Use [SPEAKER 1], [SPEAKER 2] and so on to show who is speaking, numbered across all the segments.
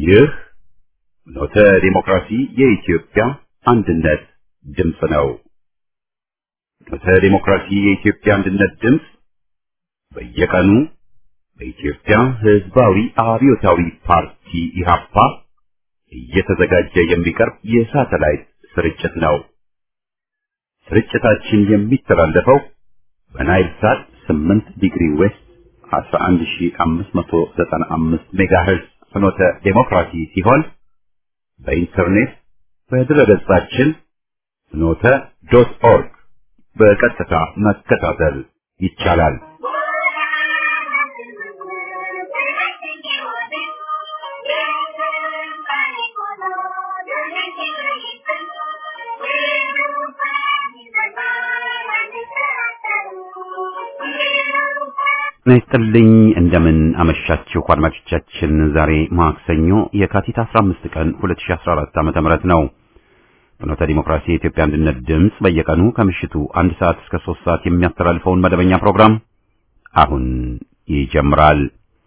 [SPEAKER 1] ይህ ኖተ ዲሞክራሲ የኢትዮጵያ አንድነት ድምፅ ነው። ኖተ ዲሞክራሲ የኢትዮጵያ አንድነት ድምፅ በየቀኑ በኢትዮጵያ ሕዝባዊ አብዮታዊ ፓርቲ ኢህአፓ እየተዘጋጀ የሚቀርብ የሳተላይት ስርጭት ነው። ስርጭታችን የሚተላለፈው በናይል ሳት 8 ዲግሪ ዌስት 11595 ሜጋሄርዝ ፍኖተ ዴሞክራሲ ሲሆን በኢንተርኔት በድረገጻችን ፍኖተ ዶት ኦርግ በቀጥታ መከታተል ይቻላል። ይስጥልኝ እንደምን አመሻችሁ አድማጮቻችን። ዛሬ ማክሰኞ የካቲት 15 ቀን 2014 ዓመተ ምህረት ነው። ፍኖተ ዲሞክራሲ የኢትዮጵያ አንድነት ድምፅ በየቀኑ ከምሽቱ አንድ ሰዓት እስከ 3 ሰዓት የሚያስተላልፈውን መደበኛ ፕሮግራም አሁን ይጀምራል።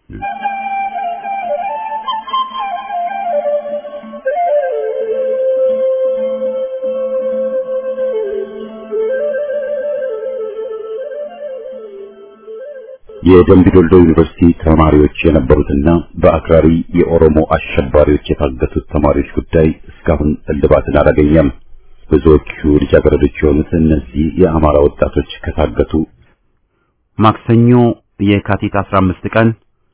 [SPEAKER 1] የደምቢዶልዶ ዩኒቨርሲቲ ተማሪዎች የነበሩትና በአክራሪ የኦሮሞ አሸባሪዎች የታገቱት ተማሪዎች ጉዳይ እስካሁን እልባትን አላገኘም። ብዙዎቹ ልጃገረዶች የሆኑት እነዚህ የአማራ ወጣቶች ከታገቱ ማክሰኞ የካቲት 15 ቀን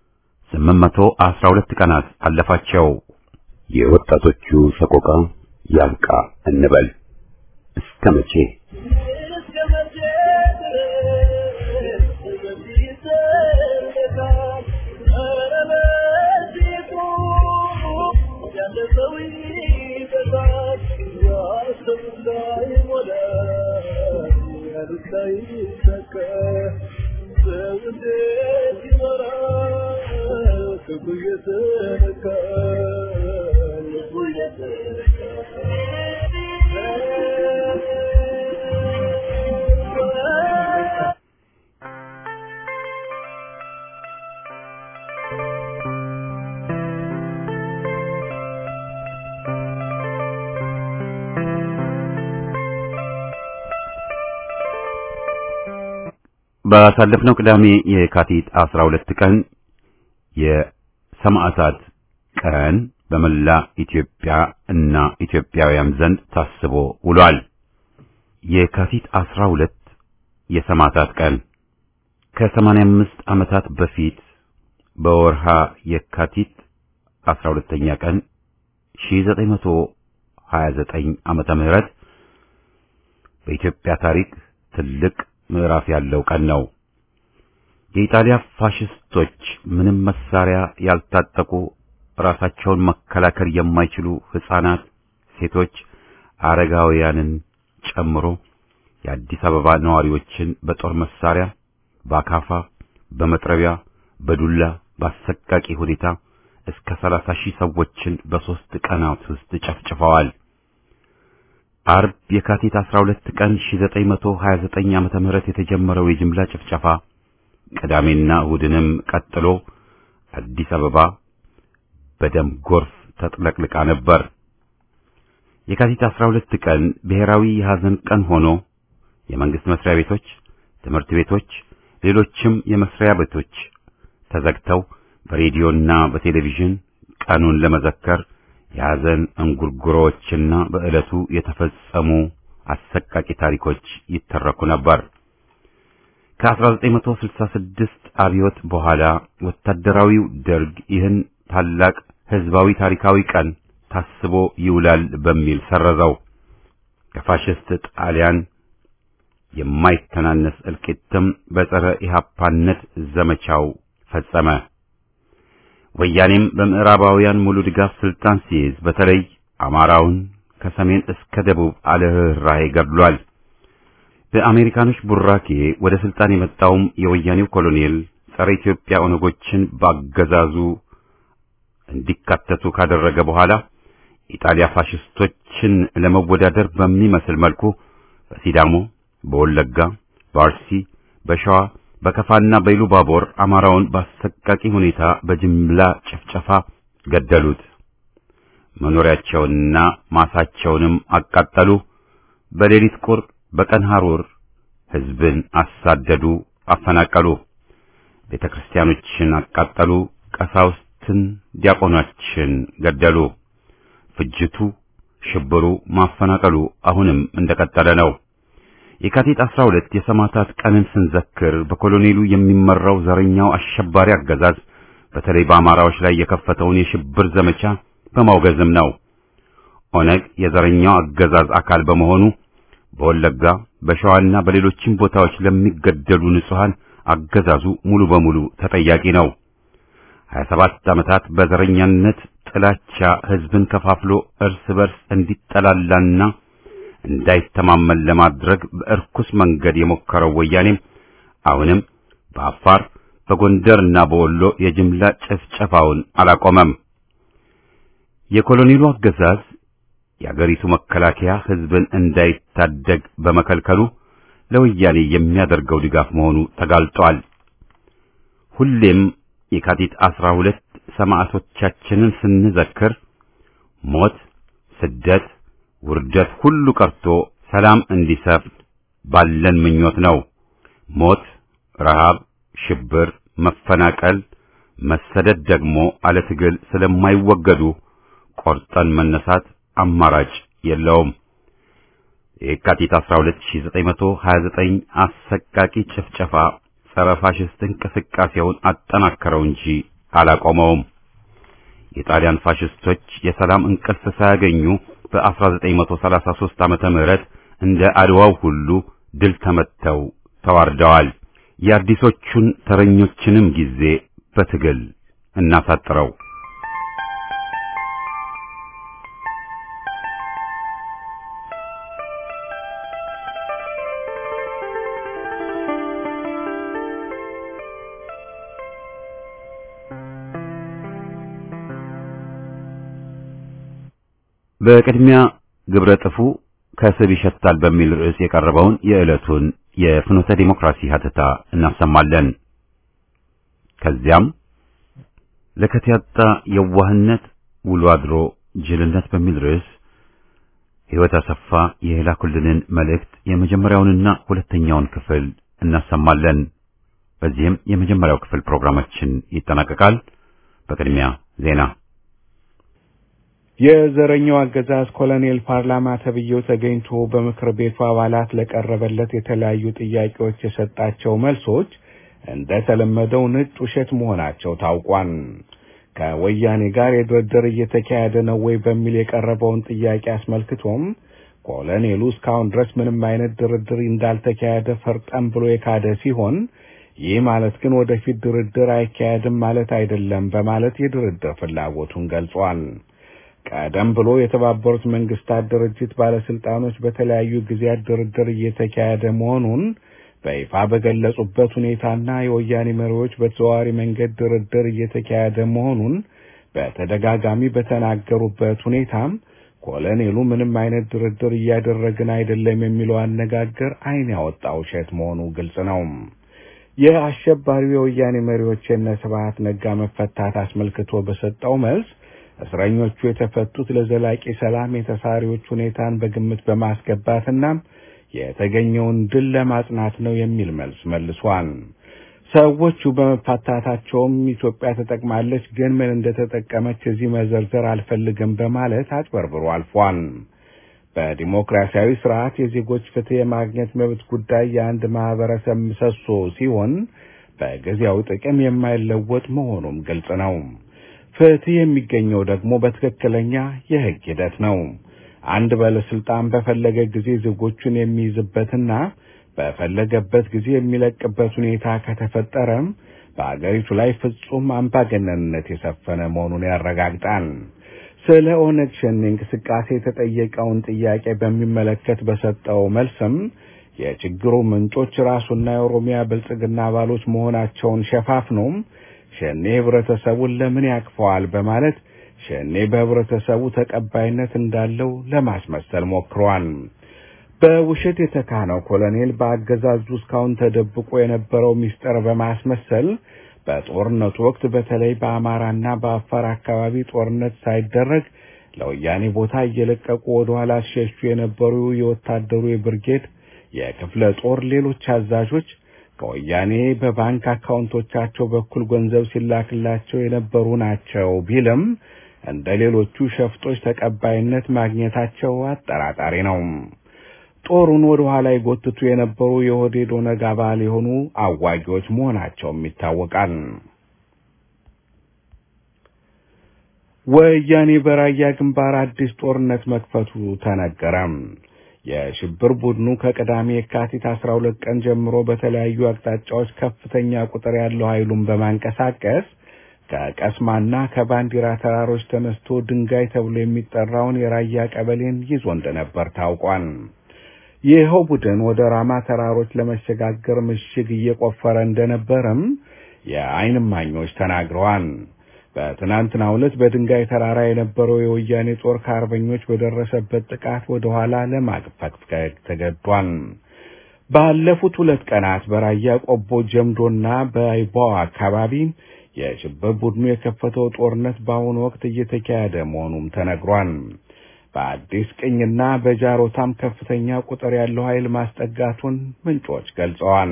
[SPEAKER 1] 812 ቀናት አለፋቸው። የወጣቶቹ ሰቆቃ ያብቃ እንበል እስከ መቼ? ባሳለፍነው ቅዳሜ የካቲት 12 ቀን የሰማዕታት ቀን በመላ ኢትዮጵያ እና ኢትዮጵያውያን ዘንድ ታስቦ ውሏል። የካቲት 12 የሰማዕታት ቀን ከ85 ዓመታት በፊት በወርሃ የካቲት 12ኛ ቀን 1929 ዓመተ ምህረት በኢትዮጵያ ታሪክ ትልቅ ምዕራፍ ያለው ቀን ነው። የኢጣሊያ ፋሽስቶች ምንም መሳሪያ ያልታጠቁ ራሳቸውን መከላከል የማይችሉ ሕፃናት፣ ሴቶች፣ አረጋውያንን ጨምሮ የአዲስ አበባ ነዋሪዎችን በጦር መሳሪያ፣ በአካፋ፣ በመጥረቢያ፣ በዱላ በአሰቃቂ ሁኔታ እስከ ሰላሳ ሺህ ሰዎችን በሦስት ቀናት ውስጥ ጨፍጭፈዋል። አርብ የካቲት 12 ቀን 1929 ዓመተ ምህረት የተጀመረው የጅምላ ጭፍጨፋ ቅዳሜና እሁድንም ቀጥሎ አዲስ አበባ በደም ጎርፍ ተጥለቅልቃ ነበር። የካቲት 12 ቀን ብሔራዊ የሐዘን ቀን ሆኖ የመንግስት መስሪያ ቤቶች፣ ትምህርት ቤቶች፣ ሌሎችም የመስሪያ ቤቶች ተዘግተው በሬዲዮና በቴሌቪዥን ቀኑን ለመዘከር የሐዘን እንጉርጉሮዎችና በዕለቱ የተፈጸሙ አሰቃቂ ታሪኮች ይተረኩ ነበር። ከ1966 አብዮት በኋላ ወታደራዊው ደርግ ይህን ታላቅ ሕዝባዊ ታሪካዊ ቀን ታስቦ ይውላል በሚል ሰረዘው። ከፋሽስት ጣሊያን የማይተናነስ እልቂትም በጸረ ኢህአፓነት ዘመቻው ፈጸመ። ወያኔም በምዕራባውያን ሙሉ ድጋፍ ስልጣን ሲይዝ በተለይ አማራውን ከሰሜን እስከ ደቡብ አለርህራሄ ገድሏል። በአሜሪካኖች ቡራኬ ወደ ስልጣን የመጣውም የወያኔው ኮሎኔል ጸረ ኢትዮጵያ ኦነጎችን ባገዛዙ እንዲካተቱ ካደረገ በኋላ ኢጣሊያ ፋሽስቶችን ለመወዳደር በሚመስል መልኩ በሲዳሞ፣ በወለጋ፣ በአርሲ፣ በሸዋ በከፋና በኢሉባቦር አማራውን በአሰቃቂ ሁኔታ በጅምላ ጭፍጨፋ ገደሉት፣ መኖሪያቸውንና ማሳቸውንም አቃጠሉ። በሌሊት ቁር በቀን ሐሩር ሕዝብን አሳደዱ፣ አፈናቀሉ። ቤተ ክርስቲያኖችን አቃጠሉ። ቀሳውስትን፣ ዲያቆኖችን ገደሉ። ፍጅቱ፣ ሽብሩ፣ ማፈናቀሉ አሁንም እንደቀጠለ ነው። የካቲት 12 የሰማዕታት ቀንን ስንዘክር በኮሎኔሉ የሚመራው ዘረኛው አሸባሪ አገዛዝ በተለይ በአማራዎች ላይ የከፈተውን የሽብር ዘመቻ በማውገዝም ነው። ኦነግ የዘረኛው አገዛዝ አካል በመሆኑ በወለጋ በሸዋና በሌሎችም ቦታዎች ለሚገደሉ ንጹሃን አገዛዙ ሙሉ በሙሉ ተጠያቂ ነው። 27 ዓመታት በዘረኛነት ጥላቻ ሕዝብን ከፋፍሎ እርስ በርስ እንዲጠላላና እንዳይተማመን ለማድረግ በእርኩስ መንገድ የሞከረው ወያኔም አሁንም በአፋር በጎንደርና በወሎ የጅምላ ጭፍጨፋውን አላቆመም። የኮሎኔሉ አገዛዝ የአገሪቱ መከላከያ ሕዝብን እንዳይታደግ በመከልከሉ ለወያኔ የሚያደርገው ድጋፍ መሆኑ ተጋልጧል። ሁሌም የካቲት አስራ ሁለት ሰማዕቶቻችንን ስንዘክር ሞት፣ ስደት፣ ውርደት ሁሉ ቀርቶ ሰላም እንዲሰፍን ባለን ምኞት ነው። ሞት፣ ረሃብ፣ ሽብር፣ መፈናቀል፣ መሰደድ ደግሞ አለ ትግል ስለማይወገዱ ቆርጠን መነሳት አማራጭ የለውም። የካቲት 12929 አሰቃቂ ጭፍጨፋ ጸረ ፋሽስት እንቅስቃሴውን አጠናከረው እንጂ አላቆመውም። የጣሊያን ፋሽስቶች የሰላም እንቅልፍ ሳያገኙ በ1933 ዓመተ ምህረት እንደ አድዋው ሁሉ ድል ተመተው ተዋርደዋል። የአዲሶቹን ተረኞችንም ጊዜ በትግል እናሳጥረው። በቅድሚያ ግብረ ጥፉ ከስብ ይሸታል በሚል ርዕስ የቀረበውን የዕለቱን የፍኖተ ዲሞክራሲ ሀተታ እናሰማለን። ከዚያም ለከት ያጣ የዋህነት ውሎ አድሮ ጅልነት በሚል ርዕስ ሕይወት አሰፋ የላኩልንን መልእክት የመጀመሪያውንና ሁለተኛውን ክፍል እናሰማለን። በዚህም የመጀመሪያው ክፍል ፕሮግራማችን ይጠናቀቃል። በቅድሚያ ዜና
[SPEAKER 2] የዘረኛው አገዛዝ ኮሎኔል ፓርላማ ተብዬው ተገኝቶ በምክር ቤቱ አባላት ለቀረበለት የተለያዩ ጥያቄዎች የሰጣቸው መልሶች እንደተለመደው ነጭ ውሸት መሆናቸው ታውቋል። ከወያኔ ጋር የድርድር እየተካሄደ ነው ወይ በሚል የቀረበውን ጥያቄ አስመልክቶም ኮሎኔሉ እስካሁን ድረስ ምንም አይነት ድርድር እንዳልተካሄደ ፈርጠም ብሎ የካደ ሲሆን ይህ ማለት ግን ወደፊት ድርድር አይካሄድም ማለት አይደለም በማለት የድርድር ፍላጎቱን ገልጿል። ቀደም ብሎ የተባበሩት መንግስታት ድርጅት ባለስልጣኖች በተለያዩ ጊዜያት ድርድር እየተካሄደ መሆኑን በይፋ በገለጹበት ሁኔታና የወያኔ መሪዎች በተዘዋዋሪ መንገድ ድርድር እየተካሄደ መሆኑን በተደጋጋሚ በተናገሩበት ሁኔታም ኮሎኔሉ ምንም አይነት ድርድር እያደረግን አይደለም የሚለው አነጋገር ዓይን ያወጣ ውሸት መሆኑ ግልጽ ነው። የአሸባሪው የወያኔ መሪዎች የነ ስብሐት ነጋ መፈታት አስመልክቶ በሰጠው መልስ እስረኞቹ የተፈቱት ለዘላቂ ሰላም የተሳሪዎች ሁኔታን በግምት በማስገባትና የተገኘውን ድል ለማጽናት ነው የሚል መልስ መልሷል። ሰዎቹ በመፋታታቸውም ኢትዮጵያ ተጠቅማለች፣ ግን ምን እንደተጠቀመች እዚህ መዘርዘር አልፈልግም በማለት አጭበርብሮ አልፏል። በዲሞክራሲያዊ ስርዓት የዜጎች ፍትህ የማግኘት መብት ጉዳይ የአንድ ማህበረሰብ ምሰሶ ሲሆን በጊዜያዊ ጥቅም የማይለወጥ መሆኑም ግልጽ ነው። ፍትህ የሚገኘው ደግሞ በትክክለኛ የህግ ሂደት ነው። አንድ ባለስልጣን በፈለገ ጊዜ ዜጎቹን የሚይዝበትና በፈለገበት ጊዜ የሚለቅበት ሁኔታ ከተፈጠረም በአገሪቱ ላይ ፍጹም አምባገነንነት የሰፈነ መሆኑን ያረጋግጣል። ስለ ኦነግ ሸኔ እንቅስቃሴ የተጠየቀውን ጥያቄ በሚመለከት በሰጠው መልስም የችግሩ ምንጮች ራሱና የኦሮሚያ ብልጽግና አባሎች መሆናቸውን ሸፋፍኖም ሸኔ ህብረተሰቡን ለምን ያቅፈዋል በማለት ሸኔ በህብረተሰቡ ተቀባይነት እንዳለው ለማስመሰል ሞክሯል። በውሸት የተካነው ኮሎኔል በአገዛዙ እስካሁን ተደብቆ የነበረው ሚስጥር በማስመሰል በጦርነቱ ወቅት በተለይ በአማራና በአፋር አካባቢ ጦርነት ሳይደረግ ለወያኔ ቦታ እየለቀቁ ወደ ኋላ ሲሸሹ የነበሩ የወታደሩ የብርጌድ የክፍለ ጦር ሌሎች አዛዦች ከወያኔ በባንክ አካውንቶቻቸው በኩል ገንዘብ ሲላክላቸው የነበሩ ናቸው ቢልም እንደ ሌሎቹ ሸፍጦች ተቀባይነት ማግኘታቸው አጠራጣሪ ነው። ጦሩን ወደ ኋላ ይጎትቱ የነበሩ የኦህዴድ ኦነግ አባል የሆኑ አዋጊዎች መሆናቸውም ይታወቃል። ወያኔ በራያ ግንባር አዲስ ጦርነት መክፈቱ ተነገረ። የሽብር ቡድኑ ከቅዳሜ የካቲት 12 ቀን ጀምሮ በተለያዩ አቅጣጫዎች ከፍተኛ ቁጥር ያለው ኃይሉን በማንቀሳቀስ ከቀስማና ከባንዲራ ተራሮች ተነስቶ ድንጋይ ተብሎ የሚጠራውን የራያ ቀበሌን ይዞ እንደነበር ታውቋል። ይኸው ቡድን ወደ ራማ ተራሮች ለመሸጋገር ምሽግ እየቆፈረ እንደነበረም የዓይን እማኞች ተናግረዋል። በትናንትናው ዕለት በድንጋይ ተራራ የነበረው የወያኔ ጦር ከአርበኞች በደረሰበት ጥቃት ወደ ኋላ ለማፈግፈግ ተገዷል። ባለፉት ሁለት ቀናት በራያ ቆቦ ጀምዶና በይባዋ አካባቢ የሽብር ቡድኑ የከፈተው ጦርነት በአሁኑ ወቅት እየተካሄደ መሆኑም ተነግሯል። በአዲስ ቅኝና በጃሮታም ከፍተኛ ቁጥር ያለው ኃይል ማስጠጋቱን ምንጮች ገልጸዋል።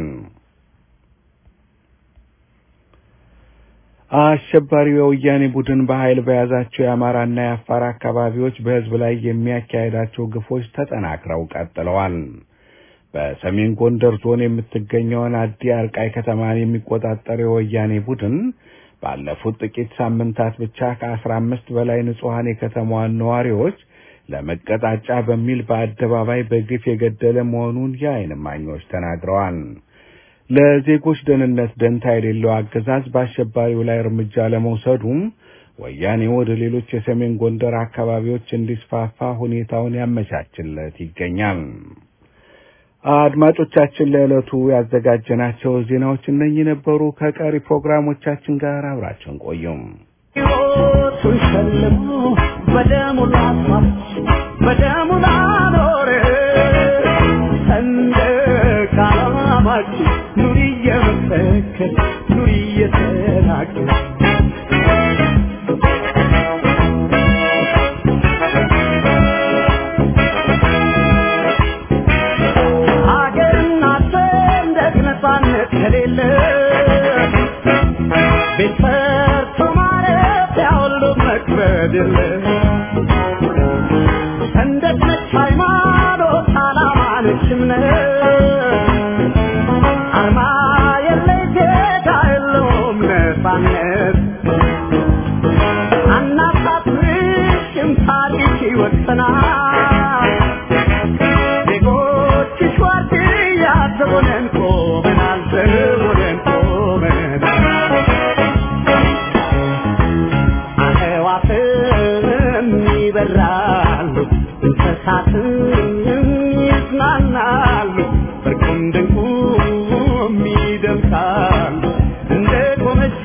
[SPEAKER 2] አሸባሪው የወያኔ ቡድን በኃይል በያዛቸው የአማራና የአፋር አካባቢዎች በሕዝብ ላይ የሚያካሄዳቸው ግፎች ተጠናክረው ቀጥለዋል። በሰሜን ጎንደር ዞን የምትገኘውን አዲ አርቃይ ከተማን የሚቆጣጠረው የወያኔ ቡድን ባለፉት ጥቂት ሳምንታት ብቻ ከአስራ አምስት በላይ ንጹሐን የከተማዋን ነዋሪዎች ለመቀጣጫ በሚል በአደባባይ በግፍ የገደለ መሆኑን የዓይን እማኞች ተናግረዋል። ለዜጎች ደህንነት ደንታ የሌለው አገዛዝ በአሸባሪው ላይ እርምጃ ለመውሰዱም ወያኔ ወደ ሌሎች የሰሜን ጎንደር አካባቢዎች እንዲስፋፋ ሁኔታውን ያመቻችለት ይገኛል። አድማጮቻችን ለዕለቱ ያዘጋጀናቸው ዜናዎች እነኚህ ነበሩ። ከቀሪ ፕሮግራሞቻችን ጋር አብራችን ቆዩም።
[SPEAKER 3] ሕይወቱን ሸልሞ በደሙ ላስዋብ በደሙ ላኖረ ሰንደቅ ዓላማችን ኑሪ እየመሰከር ኑሪ እየተናገር ሀገርና ሰንደቅ ነፃነት ከሌለ ቤት ሰርቶ ማረፊያ ሁሉ መክበድ የለ ሰንደቅ ነች ሃይማኖት፣ ዓላማ ነች እምነት አርማ የለ ጌታ የለውም ነፃነት አናሳፍርሽም ታሪክ ይወሰናል ዜጎችሽ ዋርድያ ዘቦነን ቆመናል ዘቦነን ቆመናል አዕዋፍም ይበራሉ እንስሳትም ይዝናናሉ እርቁም ድንቁም ይደምቃሉ እንደ ቆመች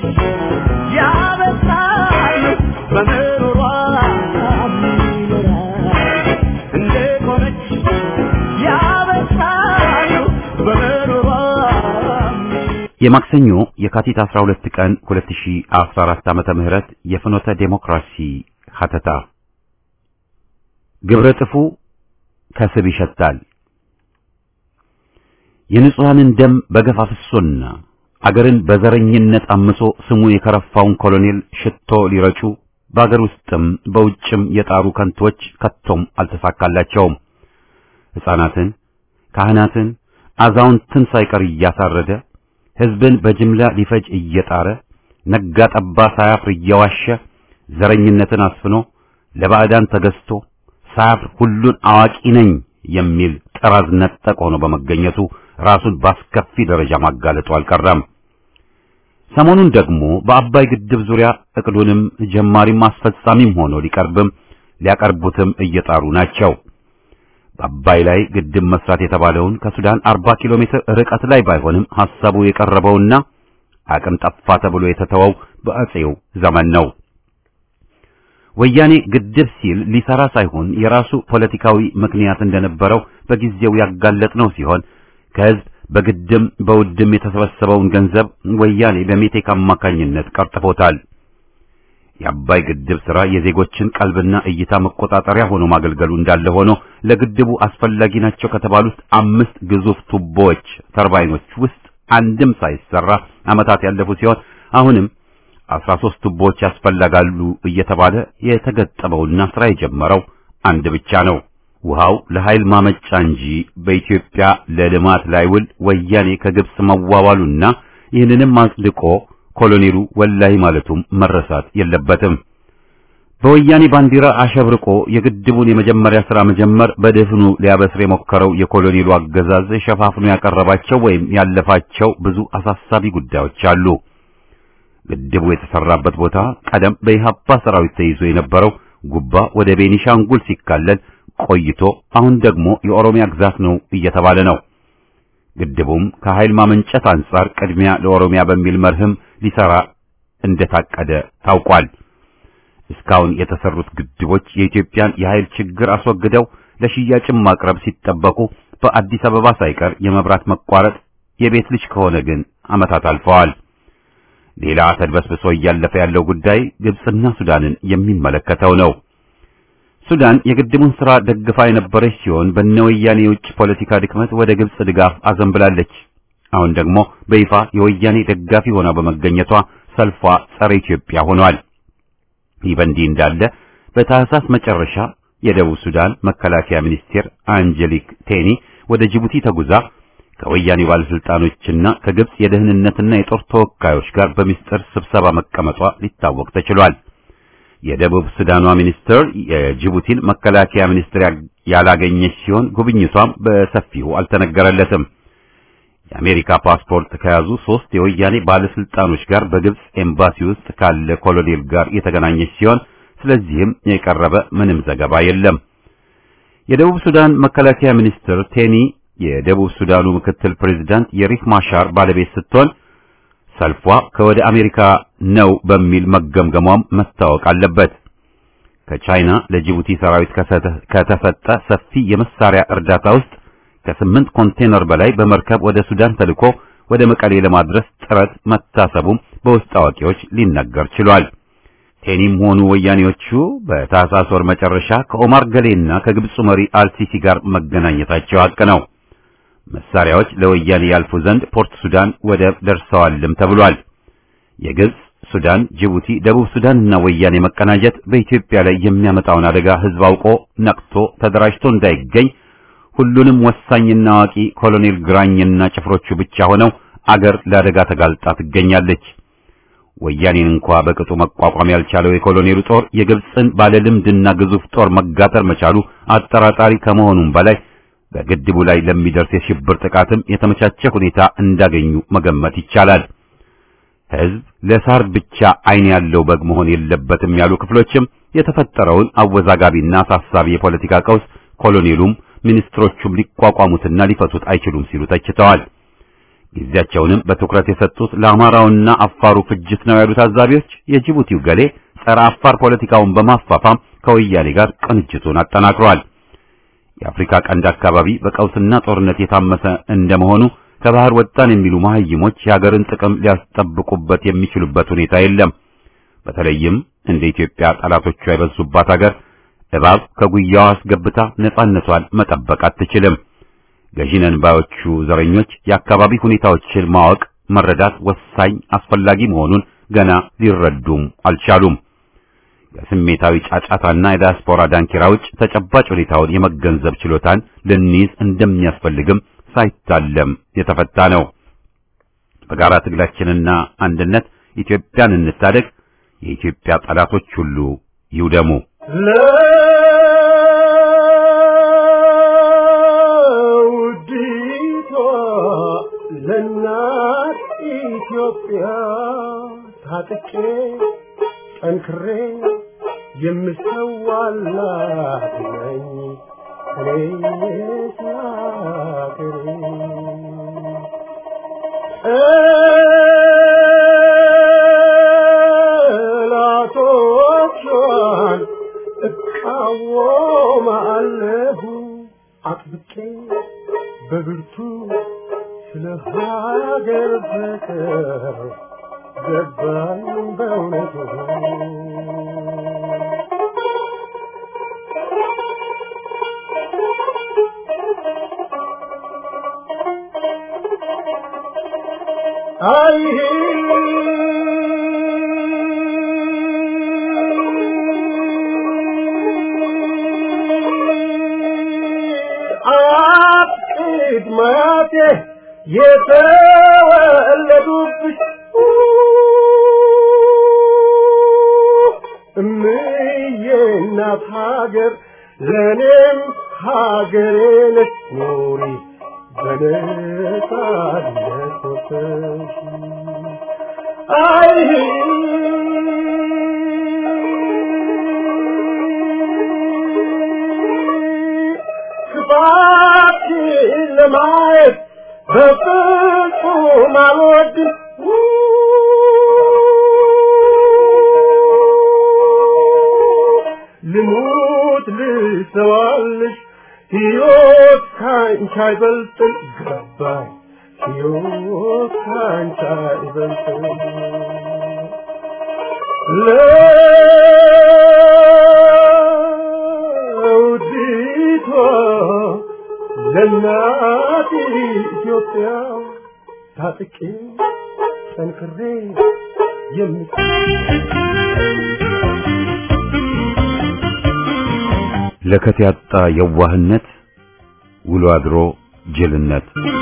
[SPEAKER 3] ያበሳሉ በምሮሯ ይኖራሉ እንደ ቆመች ያበሳሉ በምሮሯ
[SPEAKER 1] የማክሰኞ የካቲት 12 ቀን 2014 ዓመተ ምህረት የፍኖተ ዴሞክራሲ ሀተታ ግብረ ጥፉ ከስብ ይሸታል። የንጹሐንን ደም በገፍ አፍሶና አገርን በዘረኝነት አምሶ ስሙ የከረፋውን ኮሎኔል ሽቶ ሊረጩ በአገር ውስጥም በውጭም የጣሩ ከንቶች ከቶም አልተሳካላቸውም። ሕፃናትን፣ ካህናትን፣ አዛውንትን ሳይቀር እያሳረደ ሕዝብን በጅምላ ሊፈጅ እየጣረ ነጋ ጠባ ሳያፍር እየዋሸ ዘረኝነትን አስፍኖ ለባዕዳን ተገዝቶ ሳያፍር ሁሉን አዋቂ ነኝ የሚል ጠራዝ ነጠቅ ሆኖ በመገኘቱ ራሱን በአስከፊ ደረጃ ማጋለጡ አልቀረም። ሰሞኑን ደግሞ በአባይ ግድብ ዙሪያ እቅዱንም ጀማሪም አስፈጻሚም ሆኖ ሊቀርብም ሊያቀርቡትም እየጣሩ ናቸው። በአባይ ላይ ግድብ መስራት የተባለውን ከሱዳን 40 ኪሎ ሜትር ርቀት ላይ ባይሆንም ሐሳቡ የቀረበውና አቅም ጠፋ ተብሎ የተተወው በአጼው ዘመን ነው። ወያኔ ግድብ ሲል ሊሰራ ሳይሆን የራሱ ፖለቲካዊ ምክንያት እንደነበረው በጊዜው ያጋለጥነው ሲሆን ከህዝብ በግድም በውድም የተሰበሰበውን ገንዘብ ወያኔ በሜቴክ አማካኝነት ቀርጥፎታል። የአባይ ግድብ ሥራ የዜጎችን ቀልብና እይታ መቆጣጠሪያ ሆኖ ማገልገሉ እንዳለ ሆኖ ለግድቡ አስፈላጊ ናቸው ከተባሉት አምስት ግዙፍ ቱቦዎች ተርባይኖች ውስጥ አንድም ሳይሰራ ዓመታት ያለፉ ሲሆን አሁንም አስራ ሦስት ቱቦዎች ያስፈልጋሉ እየተባለ የተገጠመውና ሥራ የጀመረው አንድ ብቻ ነው። ውሃው ለኃይል ማመጫ እንጂ በኢትዮጵያ ለልማት ላይውል ወያኔ ከግብጽ መዋዋሉና ይህንንም አጽድቆ ኮሎኔሉ ወላሂ ማለቱም መረሳት የለበትም። በወያኔ ባንዲራ አሸብርቆ የግድቡን የመጀመሪያ ሥራ መጀመር በደፍኑ ሊያበስር የሞከረው የኮሎኔሉ አገዛዝ ሸፋፍኖ ያቀረባቸው ወይም ያለፋቸው ብዙ አሳሳቢ ጉዳዮች አሉ። ግድቡ የተሰራበት ቦታ ቀደም በኢህአፓ ሰራዊት ተይዞ የነበረው ጉባ ወደ ቤኒሻንጉል ሲካለል ቆይቶ አሁን ደግሞ የኦሮሚያ ግዛት ነው እየተባለ ነው። ግድቡም ከኃይል ማመንጨት አንጻር ቅድሚያ ለኦሮሚያ በሚል መርህም ሊሰራ እንደታቀደ ታውቋል። እስካሁን የተሰሩት ግድቦች የኢትዮጵያን የኃይል ችግር አስወግደው ለሽያጭም ማቅረብ ሲጠበቁ በአዲስ አበባ ሳይቀር የመብራት መቋረጥ የቤት ልጅ ከሆነ ግን ዓመታት አልፈዋል። ሌላ ተድበስብሶ እያለፈ ያለው ጉዳይ ግብጽና ሱዳንን የሚመለከተው ነው። ሱዳን የግድቡን ሥራ ደግፋ የነበረች ሲሆን በነወያኔ የውጭ ፖለቲካ ድክመት ወደ ግብጽ ድጋፍ አዘንብላለች። አሁን ደግሞ በይፋ የወያኔ ደጋፊ ሆና በመገኘቷ ሰልፏ ጸረ ኢትዮጵያ ሆኗል። ይህ በእንዲህ እንዳለ በታህሳስ መጨረሻ የደቡብ ሱዳን መከላከያ ሚኒስቴር አንጀሊክ ቴኒ ወደ ጅቡቲ ተጉዛ ከወያኔ ባለስልጣኖችና ከግብጽ የደህንነትና የጦር ተወካዮች ጋር በሚስጥር ስብሰባ መቀመጧ ሊታወቅ ተችሏል። የደቡብ ሱዳኗ ሚኒስትር የጅቡቲን መከላከያ ሚኒስትር ያላገኘች ሲሆን ጉብኝቷም በሰፊው አልተነገረለትም። የአሜሪካ ፓስፖርት ከያዙ ሶስት የወያኔ ባለስልጣኖች ጋር በግብጽ ኤምባሲ ውስጥ ካለ ኮሎኔል ጋር የተገናኘች ሲሆን ስለዚህም የቀረበ ምንም ዘገባ የለም። የደቡብ ሱዳን መከላከያ ሚኒስትር ቴኒ የደቡብ ሱዳኑ ምክትል ፕሬዝዳንት የሪክ ማሻር ባለቤት ስትሆን ሰልፏ ከወደ አሜሪካ ነው በሚል መገምገሟም መታወቅ አለበት። ከቻይና ለጅቡቲ ሰራዊት ከተሰጠ ሰፊ የመሳሪያ እርዳታ ውስጥ ከስምንት ኮንቴነር በላይ በመርከብ ወደ ሱዳን ተልኮ ወደ መቀሌ ለማድረስ ጥረት መታሰቡም በውስጥ አዋቂዎች ሊነገር ችሏል። ቴኒም ሆኑ ወያኔዎቹ በታህሳስ ወር መጨረሻ ከኦማር ገሌና ከግብፁ መሪ አልሲሲ ጋር መገናኘታቸው ሀቅ ነው። መሳሪያዎች ለወያኔ ያልፉ ዘንድ ፖርት ሱዳን ወደብ ደርሰዋልም ተብሏል። የግብጽ፣ ሱዳን፣ ጅቡቲ፣ ደቡብ ሱዳንና ወያኔ መቀናጀት በኢትዮጵያ ላይ የሚያመጣውን አደጋ ህዝብ አውቆ ነቅቶ ተደራጅቶ እንዳይገኝ ሁሉንም ወሳኝና አዋቂ ኮሎኔል ግራኝና ጭፍሮቹ ብቻ ሆነው አገር ለአደጋ ተጋልጣ ትገኛለች። ወያኔን እንኳ በቅጡ መቋቋም ያልቻለው የኮሎኔሉ ጦር የግብጽን ባለልምድና ግዙፍ ጦር መጋጠር መቻሉ አጠራጣሪ ከመሆኑም በላይ በግድቡ ላይ ለሚደርስ የሽብር ጥቃትም የተመቻቸ ሁኔታ እንዳገኙ መገመት ይቻላል። ህዝብ ለሳር ብቻ አይን ያለው በግ መሆን የለበትም ያሉ ክፍሎችም የተፈጠረውን አወዛጋቢና አሳሳቢ የፖለቲካ ቀውስ ኮሎኔሉም ሚኒስትሮቹም ሊቋቋሙትና ሊፈቱት አይችሉም ሲሉ ተችተዋል። ጊዜያቸውንም በትኩረት የሰጡት ለአማራውና አፋሩ ፍጅት ነው ያሉ ታዛቢዎች የጅቡቲው ገሌ ጸረ አፋር ፖለቲካውን በማፋፋም ከወያኔ ጋር ቅንጅቱን አጠናክሯል። የአፍሪካ ቀንድ አካባቢ በቀውስና ጦርነት የታመሰ እንደመሆኑ ከባህር ወጣን የሚሉ መሐይሞች የሀገርን ጥቅም ሊያስጠብቁበት የሚችሉበት ሁኔታ የለም። በተለይም እንደ ኢትዮጵያ ጠላቶቿ የበዙባት ሀገር እባብ ከጉያዋ አስገብታ ነጻነቷን መጠበቅ አትችልም። ገዢነን ባዮቹ ዘረኞች የአካባቢ ሁኔታዎችን ማወቅ፣ መረዳት ወሳኝ አስፈላጊ መሆኑን ገና ሊረዱም አልቻሉም። ከስሜታዊ ጫጫታና የዲያስፖራ ዳንኪራ ውጭ ተጨባጭ ሁኔታውን የመገንዘብ ችሎታን ልንይዝ እንደሚያስፈልግም ሳይታለም የተፈታ ነው። በጋራ ትግላችንና አንድነት ኢትዮጵያን እንታደግ። የኢትዮጵያ ጠላቶች ሁሉ ይውደሙ።
[SPEAKER 3] ለውዲቷ ለእናት ኢትዮጵያ ታጥቄ ጠንክሬ የምሰዋላት ነኝ እኔ ስላገሬ ጠላቶቿን እቃወማለሁ አጥብቄ በብርቱ ስለ ሀገር ፍቅር ገባኝ በእውነቱ አይ አቅድ ማቴ የተወለዱብሽ እምዬ እናት ሀገር ለእኔም ሀገሬ ነች ኑሪ በነጻነት ወጥተሽ አይ ክፋትሽን ለማየት በፍጹም አልወድም ልሙት ልሰዋልሽ ሕይወት ካንቺ አይበልጥም ገባኝ ሕይወት ካንቺ አይበልጥም ለውዲቷ ለእናት ኢትዮጵያ ታጥቄ ጠንክሬ የምት
[SPEAKER 1] ለከት ያጣ የዋህነት ውሎ አድሮ ጅልነት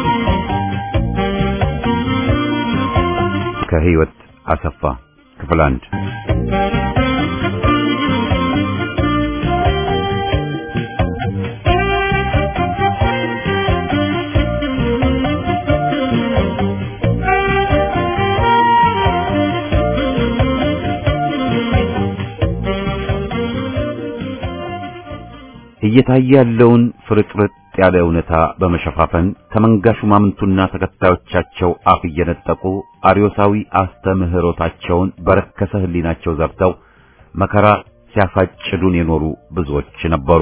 [SPEAKER 1] ከህይወት አሰፋ ክፍል አንድ እየታየ ያለውን ፍርጥርጥ ያለ እውነታ በመሸፋፈን ከመንጋ ሹማምንቱና ተከታዮቻቸው አፍ እየነጠቁ አርዮሳዊ አስተምህሮታቸውን በረከሰ ህሊናቸው ዘርተው መከራ ሲያሳጭዱን የኖሩ ብዙዎች ነበሩ።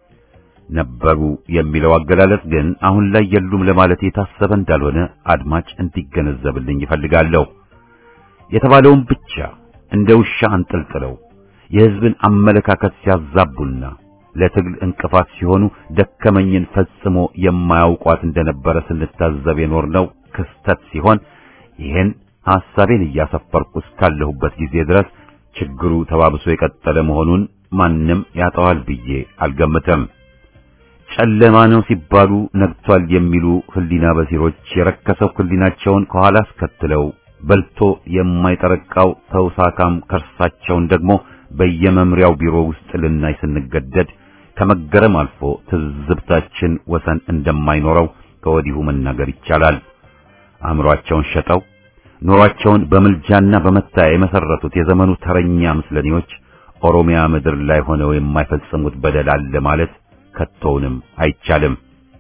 [SPEAKER 1] ነበሩ የሚለው አገላለጽ ግን አሁን ላይ የሉም ለማለት የታሰበ እንዳልሆነ አድማጭ እንዲገነዘብልኝ ይፈልጋለሁ። የተባለውን ብቻ እንደ ውሻ አንጠልጥለው የህዝብን አመለካከት ሲያዛቡና ለትግል እንቅፋት ሲሆኑ ደከመኝን ፈጽሞ የማያውቋት እንደነበረ ስንታዘብ የኖርነው ክስተት ሲሆን ይህን ሐሳቤን እያሰፈርኩ እስካለሁበት ጊዜ ድረስ ችግሩ ተባብሶ የቀጠለ መሆኑን ማንም ያጠዋል ብዬ አልገምትም። ጨለማ ነው ሲባሉ ነግቷል የሚሉ ህሊና በሲሮች የረከሰው ህሊናቸውን ከኋላ አስከትለው በልቶ የማይጠረቃው ተውሳካም ከርሳቸውን ደግሞ በየመምሪያው ቢሮ ውስጥ ልናይ ስንገደድ ከመገረም አልፎ ትዝብታችን ወሰን እንደማይኖረው ከወዲሁ መናገር ይቻላል። አእምሮአቸውን ሸጠው ኑሯቸውን በምልጃና በመታያ የመሰረቱት የዘመኑ ተረኛ ምስለኔዎች ኦሮሚያ ምድር ላይ ሆነው የማይፈጽሙት በደል አለ ማለት ከቶውንም አይቻልም።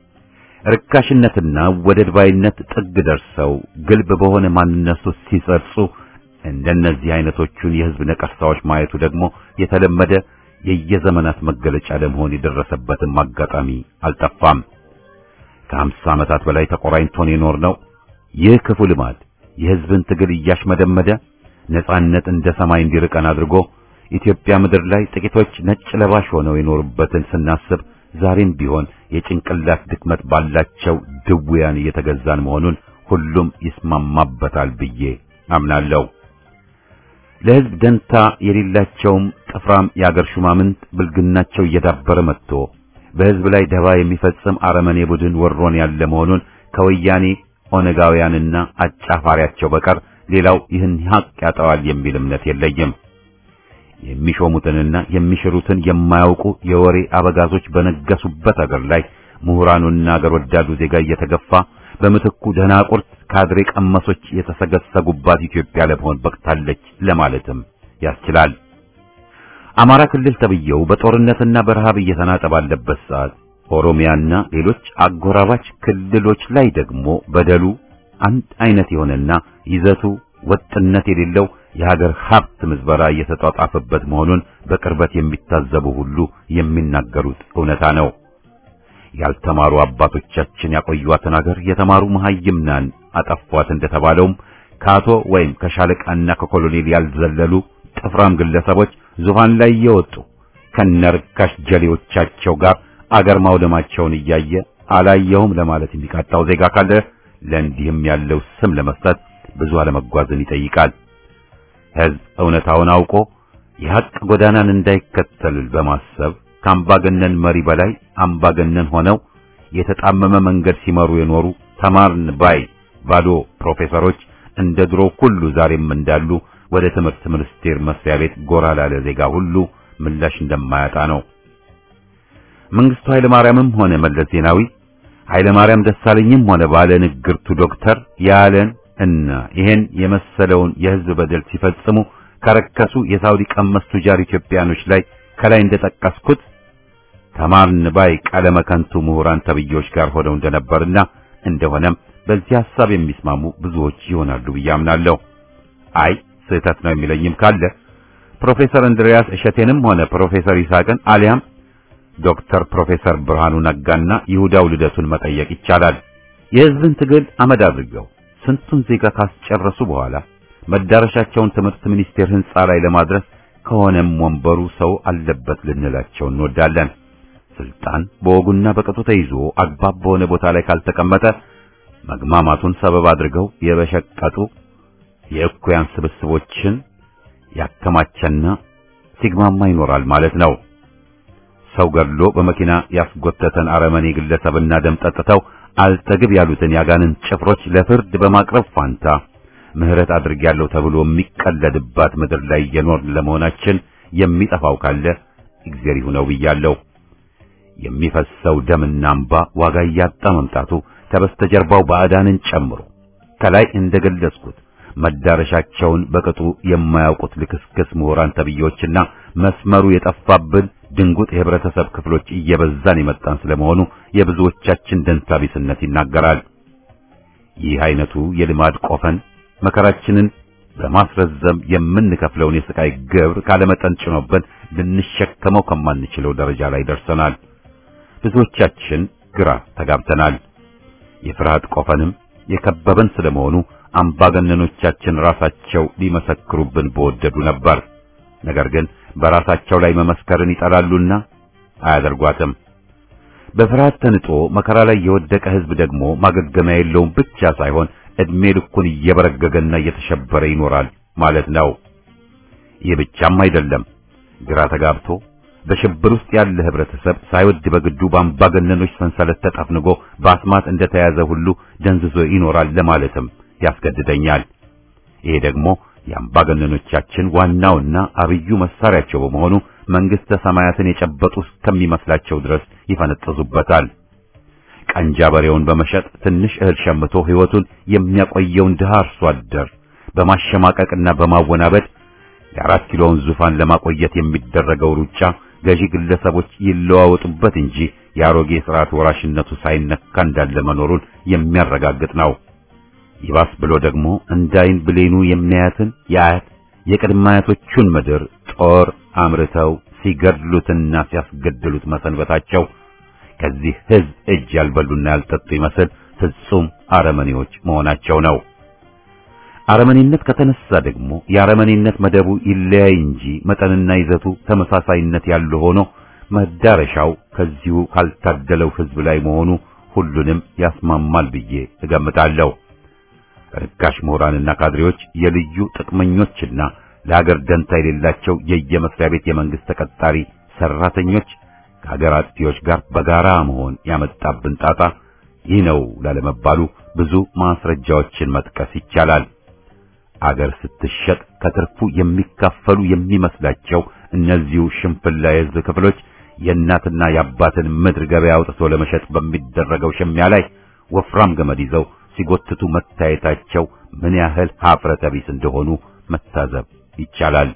[SPEAKER 1] ርካሽነትና ወደድ ባይነት ጥግ ደርሰው ግልብ በሆነ ማንነቱ ሲጸርጹ እንደነዚህ አይነቶቹን የህዝብ ነቀርሳዎች ማየቱ ደግሞ የተለመደ የየዘመናት መገለጫ ለመሆን የደረሰበትም አጋጣሚ አልጠፋም። ከሀምሳ ዓመታት በላይ ተቆራኝቶን የኖርነው ይህ ክፉ ልማድ የህዝብን ትግል እያሽመደመደ ነጻነት እንደ ሰማይ እንዲርቀን አድርጎ ኢትዮጵያ ምድር ላይ ጥቂቶች ነጭ ለባሽ ሆነው የኖሩበትን ስናስብ ዛሬም ቢሆን የጭንቅላት ድክመት ባላቸው ድውያን እየተገዛን መሆኑን ሁሉም ይስማማበታል ብዬ አምናለሁ። ለህዝብ ደንታ የሌላቸውም ጥፍራም የአገር ሹማምንት ብልግናቸው እየዳበረ መጥቶ በህዝብ ላይ ደባ የሚፈጽም አረመኔ ቡድን ወሮን ያለ መሆኑን ከወያኔ ኦነጋውያንና አጫፋሪያቸው በቀር ሌላው ይህን ሀቅ ያጠዋል የሚል እምነት የለኝም። የሚሾሙትንና የሚሽሩትን የማያውቁ የወሬ አበጋዞች በነገሱበት አገር ላይ ምሁራኑና አገር ወዳዱ ዜጋ እየተገፋ በምትኩ ደናቁርት ካድሬ ቀመሶች የተሰገሰጉባት ኢትዮጵያ ለመሆን በቅታለች ለማለትም ያስችላል። አማራ ክልል ተብየው በጦርነትና በረሃብ እየተናጠ ባለበት ሰዓት ኦሮሚያና ሌሎች አጎራባች ክልሎች ላይ ደግሞ በደሉ አንድ አይነት የሆነና ይዘቱ ወጥነት የሌለው የሀገር ሀብት ምዝበራ እየተጧጧፈበት መሆኑን በቅርበት የሚታዘቡ ሁሉ የሚናገሩት እውነታ ነው። ያልተማሩ አባቶቻችን ያቆዩዋትን ሀገር የተማሩ መሐይምናን አጠፏት እንደተባለውም ከአቶ ወይም ከሻለቃና ከኮሎኔል ያልዘለሉ ጥፍራም ግለሰቦች ዙፋን ላይ እየወጡ ከነርካሽ ጀሌዎቻቸው ጋር አገር ማውደማቸውን እያየ አላየሁም ለማለት የሚቃጣው ዜጋ ካለ ለእንዲህም ያለው ስም ለመስጠት ብዙ አለመጓዝን ይጠይቃል። ሕዝብ እውነታውን አውቆ የሐቅ ጎዳናን እንዳይከተል በማሰብ ከአምባገነን መሪ በላይ አምባገነን ሆነው የተጣመመ መንገድ ሲመሩ የኖሩ ተማርን ባይ ባዶ ፕሮፌሰሮች እንደ ድሮ ሁሉ ዛሬም እንዳሉ ወደ ትምህርት ሚኒስቴር መስሪያ ቤት ጎራ ላለ ዜጋ ሁሉ ምላሽ እንደማያጣ ነው። መንግስቱ ኃይለ ማርያምም ሆነ መለስ ዜናዊ ኃይለ ማርያም ደሳለኝም ሆነ ባለ ንግርቱ ዶክተር ያለን እና ይሄን የመሰለውን የህዝብ በደል ሲፈጽሙ ከረከሱ የሳውዲ ቀመስ ቱጃር ኢትዮጵያኖች ላይ ከላይ እንደጠቀስኩት ተማርን ባይ ቀለመ ከንቱ ምሁራን ተብዬዎች ጋር ሆነው እንደነበርና እንደሆነም በዚህ ሐሳብ የሚስማሙ ብዙዎች ይሆናሉ ብዬ አምናለሁ። አይ ስህተት ነው የሚለኝም ካለ ፕሮፌሰር እንድሪያስ እሸቴንም ሆነ ፕሮፌሰር ይስሐቅን አሊያም ዶክተር ፕሮፌሰር ብርሃኑ ነጋና ይሁዳው ልደቱን መጠየቅ ይቻላል። የህዝብን ትግል አመድ አድርገው ስንቱን ዜጋ ካስጨረሱ በኋላ መዳረሻቸውን ትምህርት ሚኒስቴር ህንጻ ላይ ለማድረስ ከሆነም ወንበሩ ሰው አለበት ልንላቸው እንወዳለን። ስልጣን በወጉና በቅጡ ተይዞ አግባብ በሆነ ቦታ ላይ ካልተቀመጠ መግማማቱን ሰበብ አድርገው የበሸቀጡ የእኩያን ስብስቦችን ያከማቸና ሲግማማ ይኖራል ማለት ነው። ሰው ገድሎ በመኪና ያስጎተተን አረመኔ ግለሰብና ደም ጠጥተው አልጠግብ ያሉትን ያጋንን ጭፍሮች ለፍርድ በማቅረብ ፋንታ ምህረት አድርጌያለሁ ተብሎ የሚቀለድባት ምድር ላይ የኖርን ለመሆናችን የሚጠፋው ካለ እግዚአብሔር ይሁነው ብያለሁ። የሚፈሰው ደምና እንባ ዋጋ እያጣ መምጣቱ ከበስተጀርባው ባዕዳንን ጨምሮ ከላይ እንደገለጽኩት መዳረሻቸውን በቅጡ የማያውቁት ልክስክስ ምሁራን ተብዬዎችና መስመሩ የጠፋብን ድንጉጥ የህብረተሰብ ክፍሎች እየበዛን የመጣን ስለመሆኑ የብዙዎቻችን ደንታቢስነት ይናገራል። ይህ አይነቱ የልማድ ቆፈን መከራችንን በማስረዘም የምንከፍለውን የስቃይ ግብር ካለመጠን ጭኖብን ልንሸከመው ከማንችለው ደረጃ ላይ ደርሰናል። ብዙዎቻችን ግራ ተጋብተናል። የፍርሃት ቆፈንም የከበበን ስለመሆኑ አምባገነኖቻችን ራሳቸው ሊመሰክሩብን በወደዱ ነበር። ነገር ግን በራሳቸው ላይ መመስከርን ይጠላሉና አያደርጓትም። በፍርሃት ተንጦ መከራ ላይ የወደቀ ህዝብ ደግሞ ማገገሚያ የለውም ብቻ ሳይሆን እድሜ ልኩን እየበረገገና እየተሸበረ ይኖራል ማለት ነው። ይህ ብቻም አይደለም። ግራ ተጋብቶ በሽብር ውስጥ ያለ ህብረተሰብ ሳይወድ በግዱ በአምባገነኖች ሰንሰለት ተጠፍንጎ በአስማት እንደተያዘ ሁሉ ደንዝዞ ይኖራል ለማለትም ያስገድደኛል። ይሄ ደግሞ የአምባገነኖቻችን ዋናውና አብዩ መሳሪያቸው በመሆኑ መንግስተ ሰማያትን የጨበጡ እስከሚመስላቸው ድረስ ይፈነጥዙበታል። ቀንጃ በሬውን በመሸጥ ትንሽ እህል ሸምቶ ህይወቱን የሚያቆየውን ድሃ አርሶ አደር በማሸማቀቅና በማወናበድ የአራት ኪሎውን ዙፋን ለማቆየት የሚደረገው ሩጫ ገዢ ግለሰቦች ይለዋወጡበት እንጂ የአሮጌ ስርዓት ወራሽነቱ ሳይነካ እንዳለ መኖሩን የሚያረጋግጥ ነው። ይባስ ብሎ ደግሞ እንዳይን ብሌኑ የሚያያትን የአያት የቅድመ አያቶቹን ምድር ጦር አምርተው ሲገድሉትና ሲያስገድሉት መሰንበታቸው ከዚህ ህዝብ እጅ ያልበሉና ያልጠጡ ይመስል ፍጹም አረመኔዎች መሆናቸው ነው። አረመኔነት ከተነሳ ደግሞ የአረመኔነት መደቡ ይለያይ እንጂ መጠንና ይዘቱ ተመሳሳይነት ያለው ሆኖ መዳረሻው ከዚሁ ካልታደለው ህዝብ ላይ መሆኑ ሁሉንም ያስማማል ብዬ እገምታለሁ። ርካሽ ምሁራንና ካድሬዎች የልዩ ጥቅመኞችና ለሀገር ደንታ የሌላቸው የየመስሪያ ቤት የመንግስት ተቀጣሪ ሰራተኞች ከሀገር አጥፊዎች ጋር በጋራ መሆን ያመጣብን ጣጣ ይህ ነው ላለመባሉ ብዙ ማስረጃዎችን መጥቀስ ይቻላል። አገር ስትሸጥ ከትርፉ የሚካፈሉ የሚመስላቸው እነዚሁ ሽንፍላ የህዝብ ክፍሎች የእናትና የአባትን ምድር ገበያ አውጥቶ ለመሸጥ በሚደረገው ሽሚያ ላይ ወፍራም ገመድ ይዘው ሲጎትቱ መታየታቸው ምን ያህል ሀፍረተ ቢስ እንደሆኑ መታዘብ ይቻላል።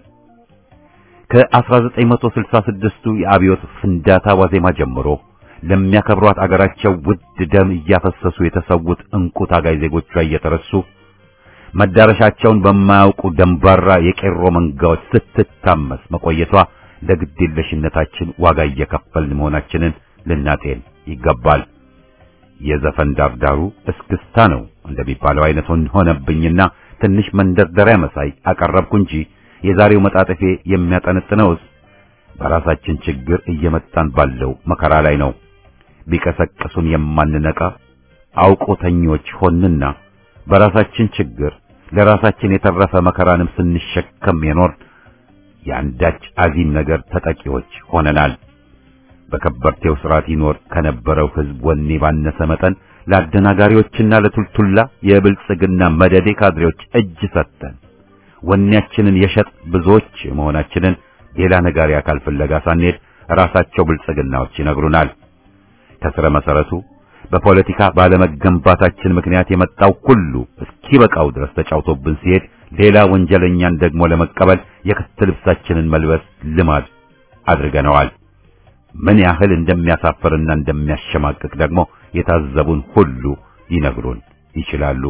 [SPEAKER 1] ከ1966ቱ የአብዮት ፍንዳታ ዋዜማ ጀምሮ ለሚያከብሯት አገራቸው ውድ ደም እያፈሰሱ የተሰዉት እንቁ ታጋይ ዜጎቿ እየተረሱ መዳረሻቸውን በማያውቁ ደንባራ የቄሮ መንጋዎች ስትታመስ መቆየቷ ለግዴለሽነታችን ዋጋ እየከፈልን መሆናችንን ልናጤን ይገባል። የዘፈን ዳርዳሩ እስክስታ ነው እንደሚባለው አይነት ሆነብኝና ትንሽ መንደርደሪያ መሳይ አቀረብኩ እንጂ የዛሬው መጣጥፌ የሚያጠነጥነውስ በራሳችን ችግር እየመጣን ባለው መከራ ላይ ነው። ቢቀሰቅሱን የማንነቃ አውቆተኞች ሆንና በራሳችን ችግር ለራሳችን የተረፈ መከራንም ስንሸከም የኖር የአንዳች አዚም ነገር ተጠቂዎች ሆነናል። በከበርቴው ስርዓት ይኖር ከነበረው ሕዝብ ወኔ ባነሰ መጠን ለአደናጋሪዎችና ለቱልቱላ የብልጽግና መደዴ ካድሬዎች እጅ ሰጥተን ወኔያችንን የሸጥ ብዙዎች መሆናችንን ሌላ ነጋሪ አካል ፍለጋ ሳንሄድ ራሳቸው ብልጽግናዎች ይነግሩናል። ከስረ መሰረቱ በፖለቲካ ባለመገንባታችን ምክንያት የመጣው ሁሉ እስኪበቃው ድረስ ተጫውቶብን ሲሄድ ሌላ ወንጀለኛን ደግሞ ለመቀበል የክት ልብሳችንን መልበስ ልማድ አድርገነዋል። ምን ያህል እንደሚያሳፍርና እንደሚያሸማቅቅ ደግሞ የታዘቡን ሁሉ ሊነግሩን ይችላሉ።